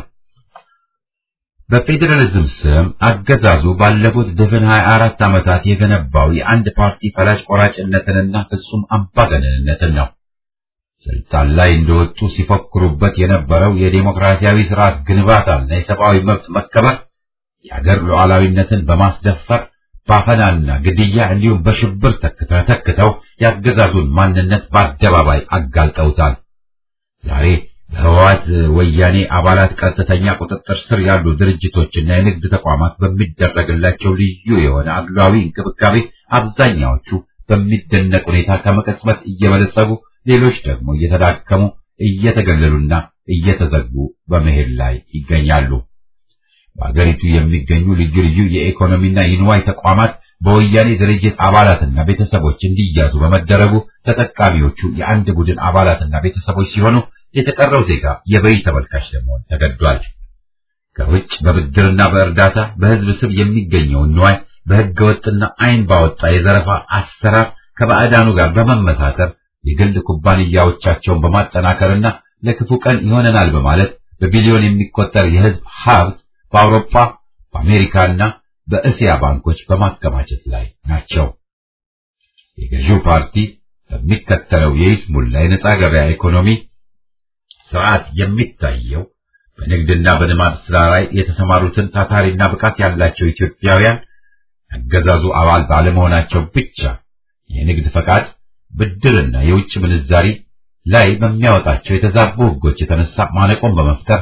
በፌዴራሊዝም ስም አገዛዙ ባለፉት ድፍን 24 ዓመታት የገነባው የአንድ ፓርቲ ፈላጭ ቆራጭነትንና ፍጹም አምባገነንነትን ነው። ስልጣን ላይ እንደወጡ ሲፎክሩበት የነበረው የዴሞክራሲያዊ ስርዓት ግንባታና የሰብአዊ መብት መከበር የአገር ሉዓላዊነትን በማስደፈር ባፈናና ግድያ እንዲሁም በሽብር ተክተው የአገዛዙን ማንነት በአደባባይ አጋልጠውታል። ዛሬ በህወሓት ወያኔ አባላት ቀጥተኛ ቁጥጥር ስር ያሉ ድርጅቶችና የንግድ ተቋማት በሚደረግላቸው ልዩ የሆነ አድሏዊ እንክብካቤ አብዛኛዎቹ በሚደነቅ ሁኔታ ከመቀጽበት እየበለጸጉ ሌሎች ደግሞ እየተዳከሙ እየተገለሉና እየተዘጉ በመሄድ ላይ ይገኛሉ። በአገሪቱ የሚገኙ ልዩ ልዩ የኢኮኖሚና የንዋይ ተቋማት በወያኔ ድርጅት አባላትና ቤተሰቦች እንዲያዙ በመደረጉ ተጠቃሚዎቹ የአንድ ቡድን አባላትና ቤተሰቦች ሲሆኑ የተቀረው ዜጋ የበይ ተመልካች ለመሆን ተገዷል። ከውጭ በብድርና በእርዳታ በህዝብ ስም የሚገኘውን ንዋይ በህገ ወጥና አይን ባወጣ የዘረፋ አሰራር ከባዕዳኑ ጋር በመመሳተር የግል ኩባንያዎቻቸውን በማጠናከርና ለክፉ ቀን ይሆነናል በማለት በቢሊዮን የሚቆጠር የህዝብ ሀብት በአውሮፓ በአሜሪካና በእስያ ባንኮች በማከማቸት ላይ ናቸው። የገዢው ፓርቲ በሚከተለው የይስሙላ የነጻ ገበያ ኢኮኖሚ ስርዓት የሚታየው በንግድና በልማት ስራ ላይ የተሰማሩትን ታታሪና ብቃት ያላቸው ኢትዮጵያውያን አገዛዙ አባል ባለመሆናቸው ብቻ የንግድ ፈቃድ፣ ብድርና የውጭ ምንዛሪ ላይ በሚያወጣቸው የተዛቡ ህጎች የተነሳ ማነቆን በመፍጠር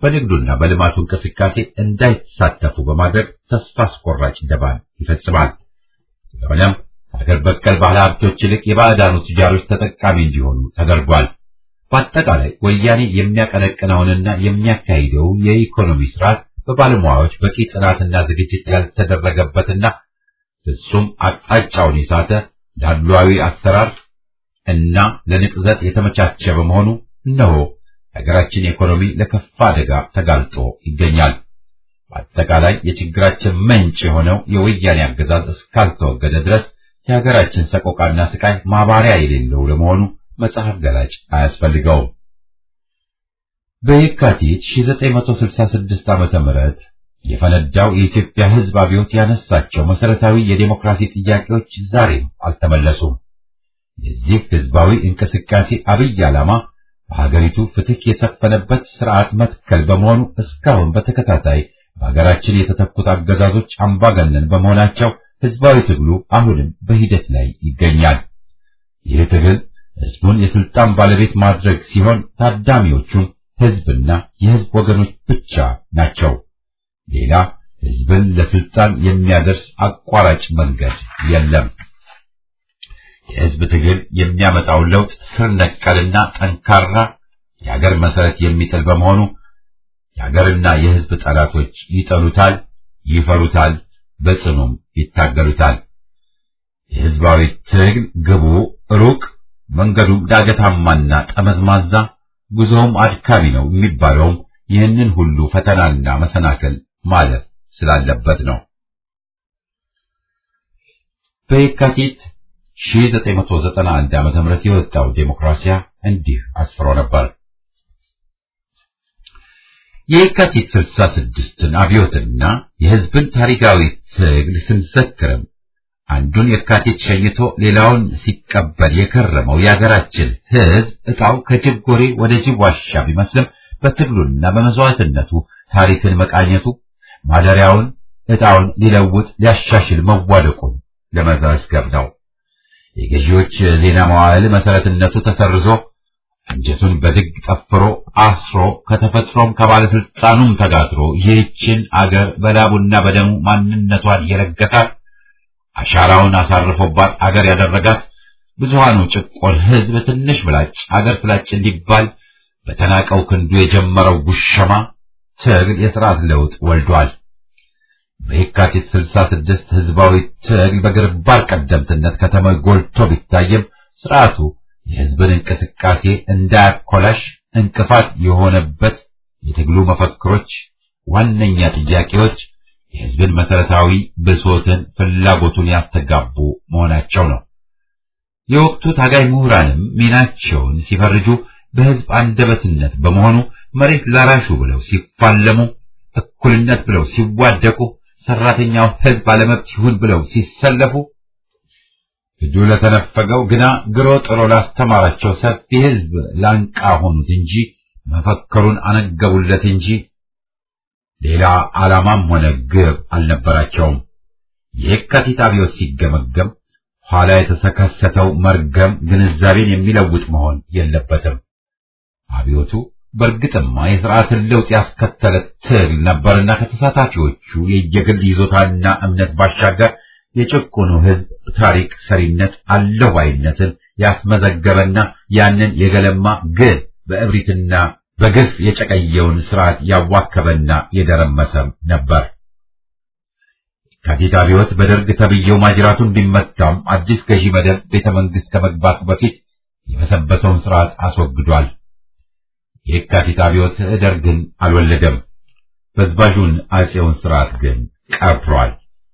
በንግዱና በልማቱ እንቅስቃሴ እንዳይሳተፉ በማድረግ ተስፋ አስቆራጭ ደባን ይፈጽማል። ስለሆነም ከሀገር በቀል ባለ ሀብቶች ይልቅ የባዕዳኑ ቱጃሮች ተጠቃሚ እንዲሆኑ ተደርጓል። በአጠቃላይ ወያኔ የሚያቀነቅነውንና የሚያካሂደው የኢኮኖሚ ስርዓት በባለሙያዎች በቂ ጥናትና ዝግጅት ያልተደረገበትና ፍጹም አቅጣጫውን የሳተ ዳሏዊ አሰራር እና ለንቅዘት የተመቻቸ በመሆኑ እነሆ የሀገራችን ኢኮኖሚ ለከፋ አደጋ ተጋልጦ ይገኛል። በአጠቃላይ የችግራችን ምንጭ የሆነው የወያኔ አገዛዝ እስካልተወገደ ድረስ የሀገራችን ሰቆቃና ስቃይ ማባሪያ የሌለው ለመሆኑ መጽሐፍ ገላጭ አያስፈልገውም። በየካቲት 1966 ዓመተ ምህረት የፈነዳው የኢትዮጵያ ሕዝብ አብዮት ያነሳቸው መሰረታዊ የዴሞክራሲ ጥያቄዎች ዛሬም አልተመለሱም። የዚህ ሕዝባዊ እንቅስቃሴ አብይ ዓላማ በሀገሪቱ ፍትህ የሰፈነበት ስርዓት መትከል በመሆኑ እስካሁን በተከታታይ በሀገራችን የተተኩት አገዛዞች አምባገነን በመሆናቸው ሕዝባዊ ትግሉ አሁንም በሂደት ላይ ይገኛል። ይህ ትግል ሕዝቡን የስልጣን ባለቤት ማድረግ ሲሆን ታዳሚዎቹም ሕዝብና የሕዝብ ወገኖች ብቻ ናቸው። ሌላ ሕዝብን ለስልጣን የሚያደርስ አቋራጭ መንገድ የለም። የሕዝብ ትግል የሚያመጣው ለውጥ ስር ነቀልና ጠንካራ የሀገር መሰረት የሚጥል በመሆኑ የሀገርና የሕዝብ ጠላቶች ይጠሉታል፣ ይፈሩታል፣ በጽኑም ይታገሉታል። የሕዝባዊ ትግል ግቡ ሩቅ፣ መንገዱም ዳገታማና ጠመዝማዛ፣ ጉዞውም አድካሚ ነው የሚባለውም ይህንን ሁሉ ፈተናና መሰናክል ማለፍ ስላለበት ነው። በየካቲት 1991 ዓመተ ምህረት የወጣው ዴሞክራሲያ እንዲህ አስፍሮ ነበር። የየካቲት 66ን አብዮትና የሕዝብን ታሪካዊ ትግል ስንዘክርም አንዱን የካቲት ሸኝቶ ሌላውን ሲቀበል የከረመው የሀገራችን ሕዝብ ዕጣው ከጅብ ጎሬ ወደ ጅብ ዋሻ ቢመስልም በትግሉና በመስዋዕትነቱ ታሪክን መቃኘቱ ማደሪያውን ዕጣውን ሊለውጥ ሊያሻሽል መዋደቁን ለመዘገብ ነው። የገዢዎች ዜና መዋዕል መሰረትነቱ ተሰርዞ አንጀቱን በድግ ጠፍሮ አስሮ ከተፈጥሮም ከባለስልጣኑም ተጋትሮ ይህችን አገር በላቡና በደሙ ማንነቷን የለገሳት አሻራውን አሳርፎባት አገር ያደረጋት ብዙሃኑ ጭቆን ሕዝብ ትንሽ ምላጭ አገር ስላጭ እንዲባል በተናቀው ክንዱ የጀመረው ጉሸማ ትግል የሥርዓት ለውጥ ወልዷል። በየካቲት 66 ህዝባዊ ትግል በግንባር ቀደምትነት ከተማ ጎልቶ ቢታይም ስርዓቱ የህዝብን እንቅስቃሴ እንዳያኮላሽ እንቅፋት የሆነበት የትግሉ መፈክሮች፣ ዋነኛ ጥያቄዎች የህዝብን መሰረታዊ ብሶትን፣ ፍላጎቱን ያስተጋቡ መሆናቸው ነው። የወቅቱ ታጋይ ምሁራንም ሚናቸውን ሲፈርጁ በህዝብ አንደበትነት በመሆኑ መሬት ላራሹ ብለው ሲፋለሙ፣ እኩልነት ብለው ሲዋደቁ፣ ሰራተኛው ህዝብ አለመብት ይሁን ብለው ሲሰለፉ እጁ ለተነፈገው ግና ግሮ ጥሮ ላስተማራቸው ሰፊ ህዝብ ላንቃ ሆኑት እንጂ መፈከሩን አነገቡለት እንጂ ሌላ ዓላማም ሆነ ግብ አልነበራቸውም። የካቲት አብዮት ሲገመገም ኋላ የተከሰተው መርገም ግንዛቤን የሚለውጥ መሆን የለበትም። አብዮቱ በእርግጥማ የሥርዓትን ለውጥ ያስከተለ ትግል ነበርና ከተሳታፊዎቹ የየግል ይዞታና እምነት ባሻገር የጭቁኑ ህዝብ ታሪክ ሰሪነት አለው ባይነትን ያስመዘገበና ያንን የገለማ ግን በእብሪትና በግፍ የጨቀየውን ስርዓት ያዋከበና የደረመሰም ነበር። የካቲት አብዮት በደርግ ተብዬው ማጅራቱን ቢመታም አዲስ ገዢ መደብ ቤተ መንግስት ከመግባቱ በፊት የበሰበሰውን ስርዓት አስወግዷል። የካቲት አብዮት ደርግን አልወለደም። በዝባዡን አጼውን ስርዓት ግን ቀብሯል።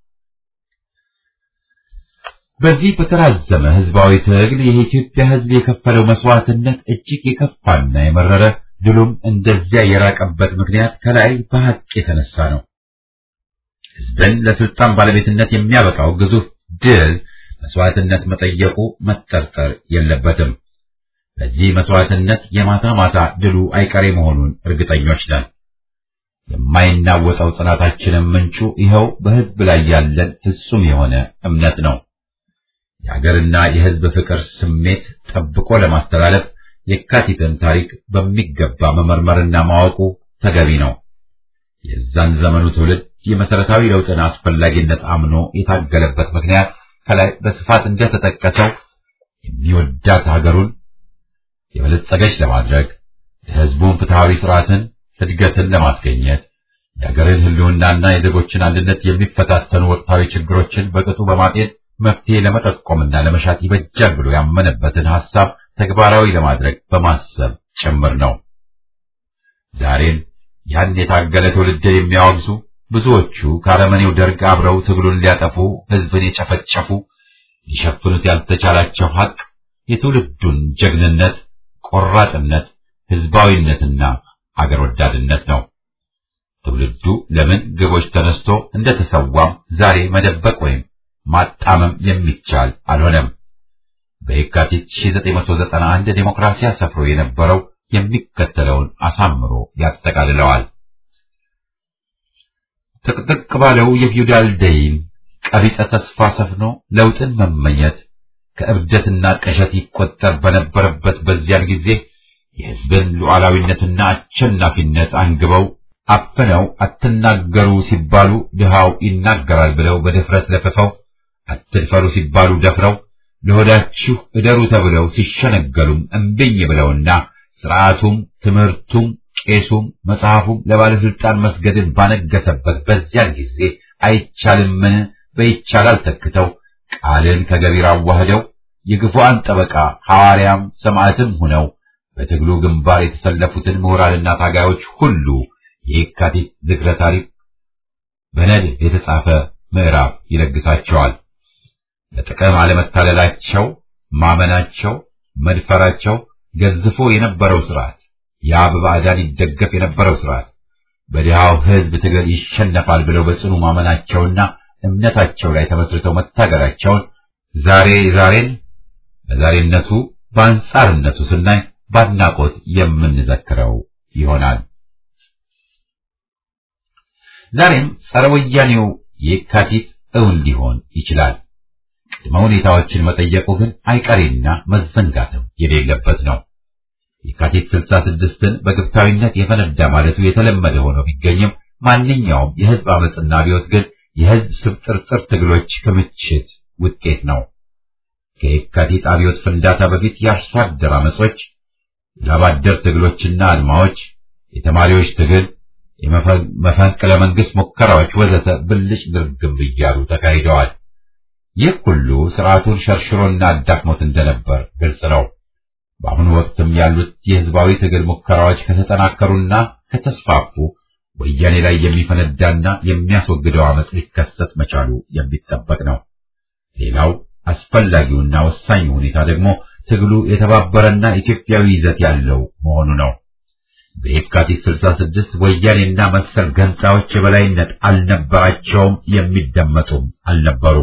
በዚህ በተራዘመ ህዝባዊ ትግል የኢትዮጵያ ህዝብ የከፈለው መስዋዕትነት እጅግ የከፋና የመረረ ድሉም እንደዚያ የራቀበት ምክንያት ከላይ በሐቅ የተነሳ ነው። ህዝብን ለስልጣን ባለቤትነት የሚያበቃው ግዙፍ ድል መስዋዕትነት መጠየቁ መጠርጠር የለበትም። በዚህ መስዋዕትነት የማታ ማታ ድሉ አይቀሬ መሆኑን እርግጠኞች ነን። የማይናወጠው ጽናታችንም ምንጩ ይኸው በህዝብ ላይ ያለን ፍጹም የሆነ እምነት ነው። የሀገርና የህዝብ ፍቅር ስሜት ጠብቆ ለማስተላለፍ የካቲትን ታሪክ በሚገባ መመርመርና ማወቁ ተገቢ ነው። የዛን ዘመኑ ትውልድ የመሰረታዊ ለውጥን አስፈላጊነት አምኖ የታገለበት ምክንያት ከላይ በስፋት እንደተጠቀሰው የሚወዳት ሀገሩን የበለጸገች ለማድረግ የሕዝቡን ፍትሐዊ ስርዓትን እድገትን ለማስገኘት የሀገርን ሕልውናና የዜጎችን አንድነት የሚፈታተኑ ወቅታዊ ችግሮችን በቅጡ በማጤን መፍትሄ ለመጠቆምና ለመሻት ይበጃል ብሎ ያመነበትን ሐሳብ ተግባራዊ ለማድረግ በማሰብ ጭምር ነው። ዛሬን ያን የታገለ ትውልድ የሚያወግዙ ብዙዎቹ ከአረመኔው ደርግ አብረው ትግሉን ሊያጠፉ ሕዝብን የጨፈጨፉ ሊሸፍኑት ያልተቻላቸው ሐቅ የትውልዱን ጀግንነት፣ ቆራጥነት፣ ሕዝባዊነትና አገር ወዳድነት ነው። ትውልዱ ለምን ግቦች ተነስቶ እንደተሰዋም ዛሬ መደበቅ ወይም ማጣመም የሚቻል አልሆነም። በየካቲት 1991 ዴሞክራሲያ ሰፍሮ የነበረው የሚከተለውን አሳምሮ ያጠቃልለዋል። ጥቅጥቅ ባለው የፊውዳል ደይን ቀቢጸ ተስፋ ሰፍኖ ለውጥን መመኘት ከእብደትና ቀሸት ይቆጠር በነበረበት በዚያን ጊዜ የሕዝብን ሉዓላዊነትና አሸናፊነት አንግበው አፍነው አትናገሩ ሲባሉ ድሃው ይናገራል ብለው በድፍረት ለፍፈው አትድፈሩ ሲባሉ ደፍረው ለሆዳችሁ እደሩ ተብለው ሲሸነገሉም እምቢኝ ብለውና ስርዓቱም ትምህርቱም ቄሱም መጽሐፉም ለባለስልጣን መስገድን ባነገሰበት በዚያን ጊዜ አይቻልምን በይቻላል ተክተው ቃልን ከገቢር አዋህደው የግፉአን ጠበቃ ሐዋርያም ሰማዕትም ሆነው በትግሉ ግንባር የተሰለፉትን ምሁራንና ታጋዮች ሁሉ የየካቲት ዝክረ ታሪክ በነድፍ የተጻፈ ምዕራፍ ይለግሳቸዋል። ለጥቅም አለመታለላቸው፣ ማመናቸው፣ መድፈራቸው ገዝፎ የነበረው ስርዓት ያ በባዕዳን ይደገፍ የነበረው ስርዓት በድሃው ሕዝብ ትግል ይሸነፋል ብለው በጽኑ ማመናቸውና እምነታቸው ላይ ተመስርተው መታገላቸውን ዛሬ ዛሬን በዛሬነቱ በአንጻርነቱ ስናይ ባድናቆት የምንዘክረው ይሆናል። ዛሬም ጸረ ወያኔው የካቲት እውን ሊሆን ይችላል። ቅድመ ሁኔታዎችን መጠየቁ ግን አይቀሬና መዘንጋትም የሌለበት ነው። የካቲት 66ን በግብታዊነት የፈነዳ ማለቱ የተለመደ ሆኖ ቢገኝም ማንኛውም የህዝብ አመፅና አብዮት ግን የህዝብ ስብጥርጥር ትግሎች ክምችት ውጤት ነው። ከየካቲት አብዮት ፍንዳታ በፊት የአርሶ አደር አመጾች፣ የላባደር ትግሎችና አድማዎች፣ የተማሪዎች ትግል፣ የመፈንቅለ መንግስት ሙከራዎች ወዘተ ብልጭ ድርግም እያሉ ተካሂደዋል። ይህ ሁሉ ስርዓቱን ሸርሽሮና አዳክሞት እንደነበር ግልጽ ነው። በአሁኑ ወቅትም ያሉት የህዝባዊ ትግል ሙከራዎች ከተጠናከሩና ከተስፋፉ ወያኔ ላይ የሚፈነዳና የሚያስወግደው አመፅ ሊከሰት መቻሉ የሚጠበቅ ነው። ሌላው አስፈላጊውና ወሳኙ ሁኔታ ደግሞ ትግሉ የተባበረና ኢትዮጵያዊ ይዘት ያለው መሆኑ ነው። በየካቲት 66 ወያኔና መሰል ገንጣዎች የበላይነት አልነበራቸውም፣ የሚደመጡም አልነበሩም።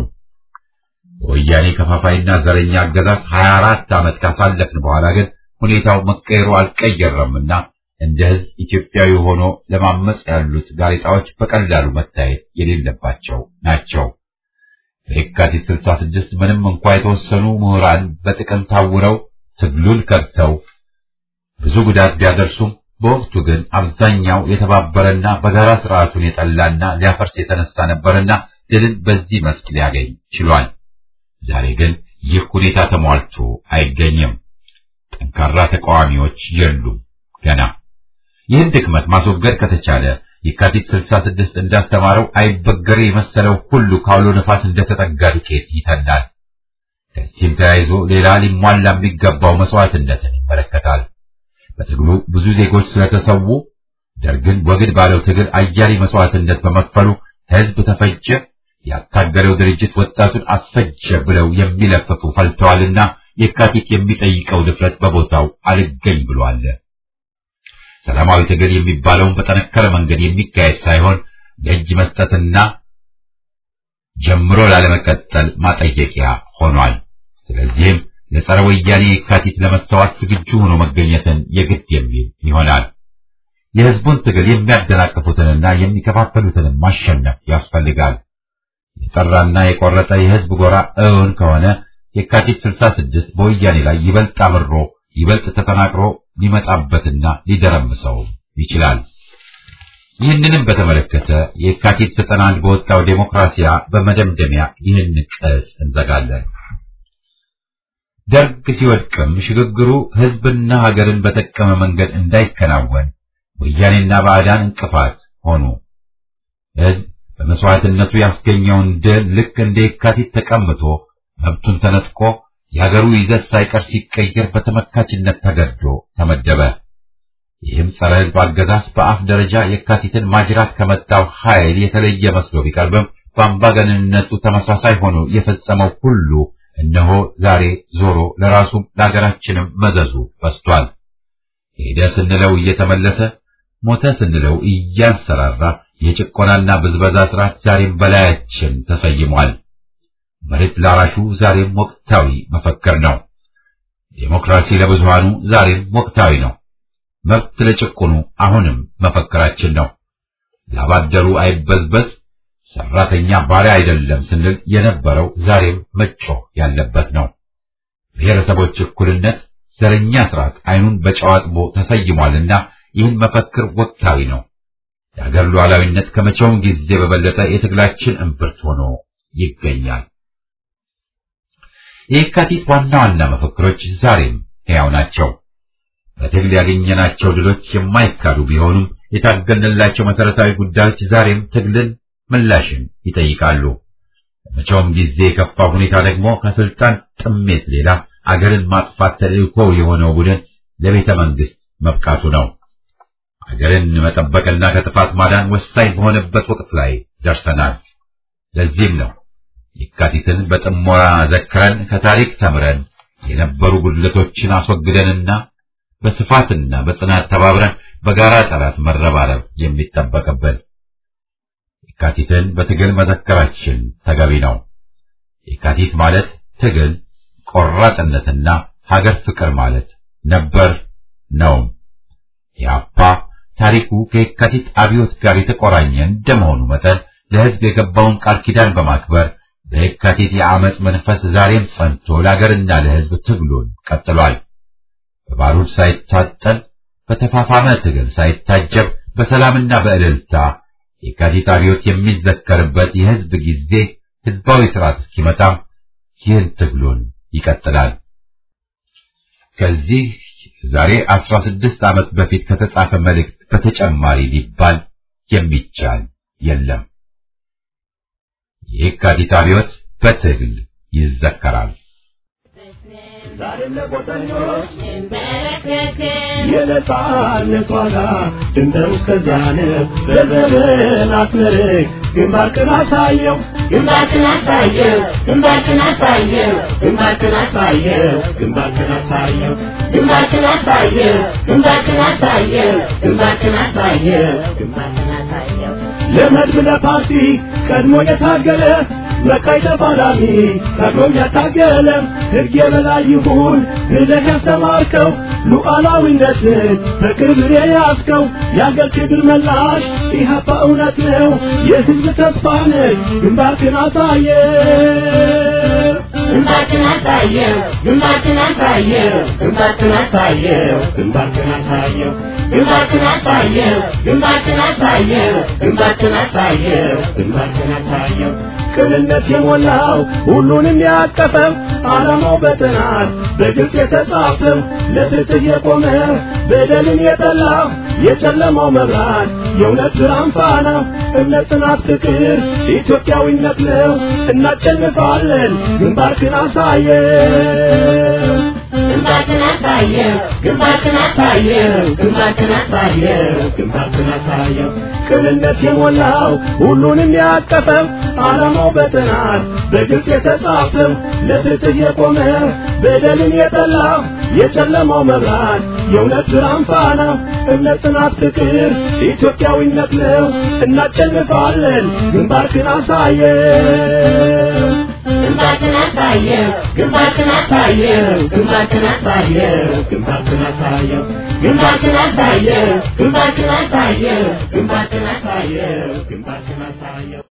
በወያኔ ከፋፋይና ዘረኛ አገዛዝ 24 ዓመት ካሳለፍን በኋላ ግን ሁኔታው መቀየሩ አልቀየረምና እንደ ህዝብ ኢትዮጵያዊ ሆኖ ለማመጽ ያሉት ጋሬጣዎች በቀላሉ መታየት የሌለባቸው ናቸው። በየካቲት 66 ምንም እንኳ የተወሰኑ ምሁራን በጥቅም ታውረው ትግሉን ከድተው ብዙ ጉዳት ቢያደርሱም በወቅቱ ግን አብዛኛው የተባበረና በጋራ ስርዓቱን የጠላና ሊያፈርስ የተነሳ ነበርና ድልን በዚህ መስክ ሊያገኝ ችሏል። ዛሬ ግን ይህ ሁኔታ ተሟልቶ አይገኝም። ጠንካራ ተቃዋሚዎች የሉም ገና። ይህን ድክመት ማስወገድ ከተቻለ የካቲት 66 እንዳስተማረው አይበገሬ የመሰለው ሁሉ ካውሎ ነፋስ እንደተጠጋ ዱቄት ይተናል። ከዚህም ተያይዞ ሌላ ሊሟላ የሚገባው መስዋዕትነትን ይመለከታል። በትግሉ ብዙ ዜጎች ስለተሰዉ ደርግን ወግድ ባለው ትግል አያሌ መስዋዕትነት በመክፈሉ ህዝብ ተፈጀ፣ ያታገለው ድርጅት ወጣቱን አስፈጀ ብለው የሚለፍፉ ፈልተዋልና የካቲት የሚጠይቀው ድፍረት በቦታው አልገኝ ብሏል። ሰላማዊ ትግል የሚባለውን በጠነከረ መንገድ የሚካሄድ ሳይሆን ለእጅ መስጠትና ጀምሮ ላለመቀጠል ማጠየቂያ ሆኗል። ስለዚህም ለጸረ ወያኔ የካቲት ለመሰዋት ዝግጁ ሆኖ መገኘትን የግድ የሚል ይሆናል። የህዝቡን ትግል የሚያደናቅፉትንና የሚከፋፈሉትንም ማሸነፍ ያስፈልጋል። የጠራና የቆረጠ የህዝብ ጎራ እውን ከሆነ የካቲት 66 በወያኔ ላይ ይበልጥ አምሮ ይበልጥ ተጠናክሮ ሊመጣበትና ሊደረምሰው ይችላል። ይህንንም በተመለከተ የካቲት ዘጠና አንድ በወጣው ዴሞክራሲያ በመደምደሚያ ይህን ቅጽ እንዘጋለን። ደርግ ሲወድቅም ሽግግሩ ህዝብና ሀገርን በጠቀመ መንገድ እንዳይከናወን ወያኔና ባዕዳን እንቅፋት ሆኑ። ህዝብ በመስዋዕትነቱ ያስገኘውን ድል ልክ እንደ የካቲት ተቀምጦ መብቱን ተነጥቆ የሀገሩ ይዘት ሳይቀር ሲቀየር በተመካችነት ተገዶ ተመደበ። ይህም ጸረ ህዝብ አገዛዝ በአፍ ደረጃ የካቲትን ማጅራት ከመታው ኃይል የተለየ መስሎ ቢቀርብም በአምባገነንነቱ ተመሳሳይ ሆኖ የፈጸመው ሁሉ እነሆ ዛሬ ዞሮ ለራሱም ለሀገራችንም መዘዙ በስቷል። ሄደ ስንለው እየተመለሰ ሞተ ስንለው እያንሰራራ የጭቆናና ብዝበዛ ስርዓት ዛሬም በላያችን ተሰይሟል። መሬት ላራሹ ዛሬም ወቅታዊ መፈክር ነው። ዴሞክራሲ ለብዙሃኑ ዛሬም ወቅታዊ ነው። መብት ለጭቁኑ አሁንም መፈክራችን ነው። ላባደሩ አይበዝበዝ፣ ሰራተኛ ባሪያ አይደለም ስንል የነበረው ዛሬም መጮህ ያለበት ነው። ብሔረሰቦች እኩልነት፣ ዘረኛ ስርዓት አይኑን በጨዋጥቦ ተሰይሟልና ይህን መፈክር ወቅታዊ ነው። የሀገር ሉዓላዊነት ከመቼውም ጊዜ በበለጠ የትግላችን እምብርት ሆኖ ይገኛል። የካቲት ዋና ዋና መፈክሮች ዛሬም ሕያው ናቸው። በትግል ያገኘናቸው ድሎች የማይካዱ ቢሆኑም የታገልንላቸው መሰረታዊ ጉዳዮች ዛሬም ትግልን፣ ምላሽን ይጠይቃሉ። በመቼውም ጊዜ የከፋ ሁኔታ ደግሞ ከስልጣን ጥሜት ሌላ አገርን ማጥፋት ተልእኮ የሆነው ቡድን ለቤተ መንግስት መብቃቱ ነው። አገርን መጠበቅና ከጥፋት ማዳን ወሳኝ በሆነበት ወቅት ላይ ደርሰናል። ለዚህም ነው የካቲትን በጥሞና ዘክረን ከታሪክ ተምረን የነበሩ ጉድለቶችን አስወግደንና በስፋትና በጽናት ተባብረን በጋራ ጠላት መረባረብ የሚጠበቅብን። የካቲትን በትግል መዘከራችን ተገቢ ነው። የካቲት ማለት ትግል፣ ቆራጥነትና ሀገር ፍቅር ማለት ነበር ነው። የአፓ ታሪኩ ከየካቲት አብዮት ጋር የተቆራኘ እንደመሆኑ መጠን ለሕዝብ የገባውን ቃል ኪዳን በማክበር በየካቲት የአመፅ መንፈስ ዛሬም ጸንቶ ለአገርና ለሕዝብ ትግሉን ቀጥሏል። በባሩድ ሳይታጠል በተፋፋመ ትግል ሳይታጀብ በሰላምና በእልልታ የካቲት አብዮት የሚዘከርበት የሕዝብ ጊዜ ሕዝባዊ ስርዓት እስኪመጣም ይህን ትግሉን ይቀጥላል። ከዚህ ዛሬ አስራ ስድስት ዓመት በፊት ከተጻፈ መልእክት በተጨማሪ ሊባል የሚቻል የለም። የካቲት አብዮት በትግል ይዘከራል። ዛሬም ለቆጠኞች የነጻነት ዋጋ ድንበሩ እስከዚያን በዘመን አስመርቅ ግንባርክን አሳየው ግንባርክን አሳየው ግንባርክን አሳየው ግንባርክን አሳየው ግንባርክን አሳየው ግንባርክን አሳየው ግንባርክን አሳየው ግንባርክን አሳየው ግንባርክን አሳየው ለመድብ ለፓርቲ ቀድሞ የታገለ መቃይ ተፋላሚ ቀድሞ ያታገለ ሕግ የበላይ ይሁን ብለህ ያስተማርከው ሉዓላዊነትን በክብር የያዝከው የአገር ክብር መላሽ ኢህአፓ እውነት ነው የሕዝብ ተስፋ ነህ ግንባርክን አሳየ ግንባርክን አሳየው ግንባርክን አሳየው ግንባርክን አሳየው ግንባርክን አሳየው ግንባርክን አሳየው ግንባርክን አሳየው ግንባርክን አሳየው ግንባርክን አሳየው ቅንነት የሞላው ሁሉንም ያቀፈው ዓላማው በጥናት በግልጽ የተጻፈው ለፍትህ የቆመ በደልን የጠላ የጨለማው መብራት የእውነት ብርሃን ፋና እምነት፣ ጽናት፣ ፍቅር ኢትዮጵያዊነት ነው። እናሸንፋለን። ግንባርክን አሳየው ግንባርክን አሳየው ግንባርክን አሳየው ግንባርክን አሳየው ግንባርክን አሳየው ቅንነት የሞላው ሁሉንም ያቀፈው ዓላማው በጥናት በግልጽ የተጻፈው ለፍትህ የቆመ በደልን የጠላ የጨለማው መብራት የእውነት ብርሃን ፋና እምነት፣ ጽናት፣ ፍቅር ኢትዮጵያዊነት ነው። እናሸንፋለን። ግንባርክን አሳየው ግንባርክን አሳየው ግንባርክን አሳየው ግንባርክን አሳየው ግንባርክን አሳየው ግንባርክን አሳየው ግንባርክን አሳየው ግንባርክን አሳየው ግንባርክን አሳየው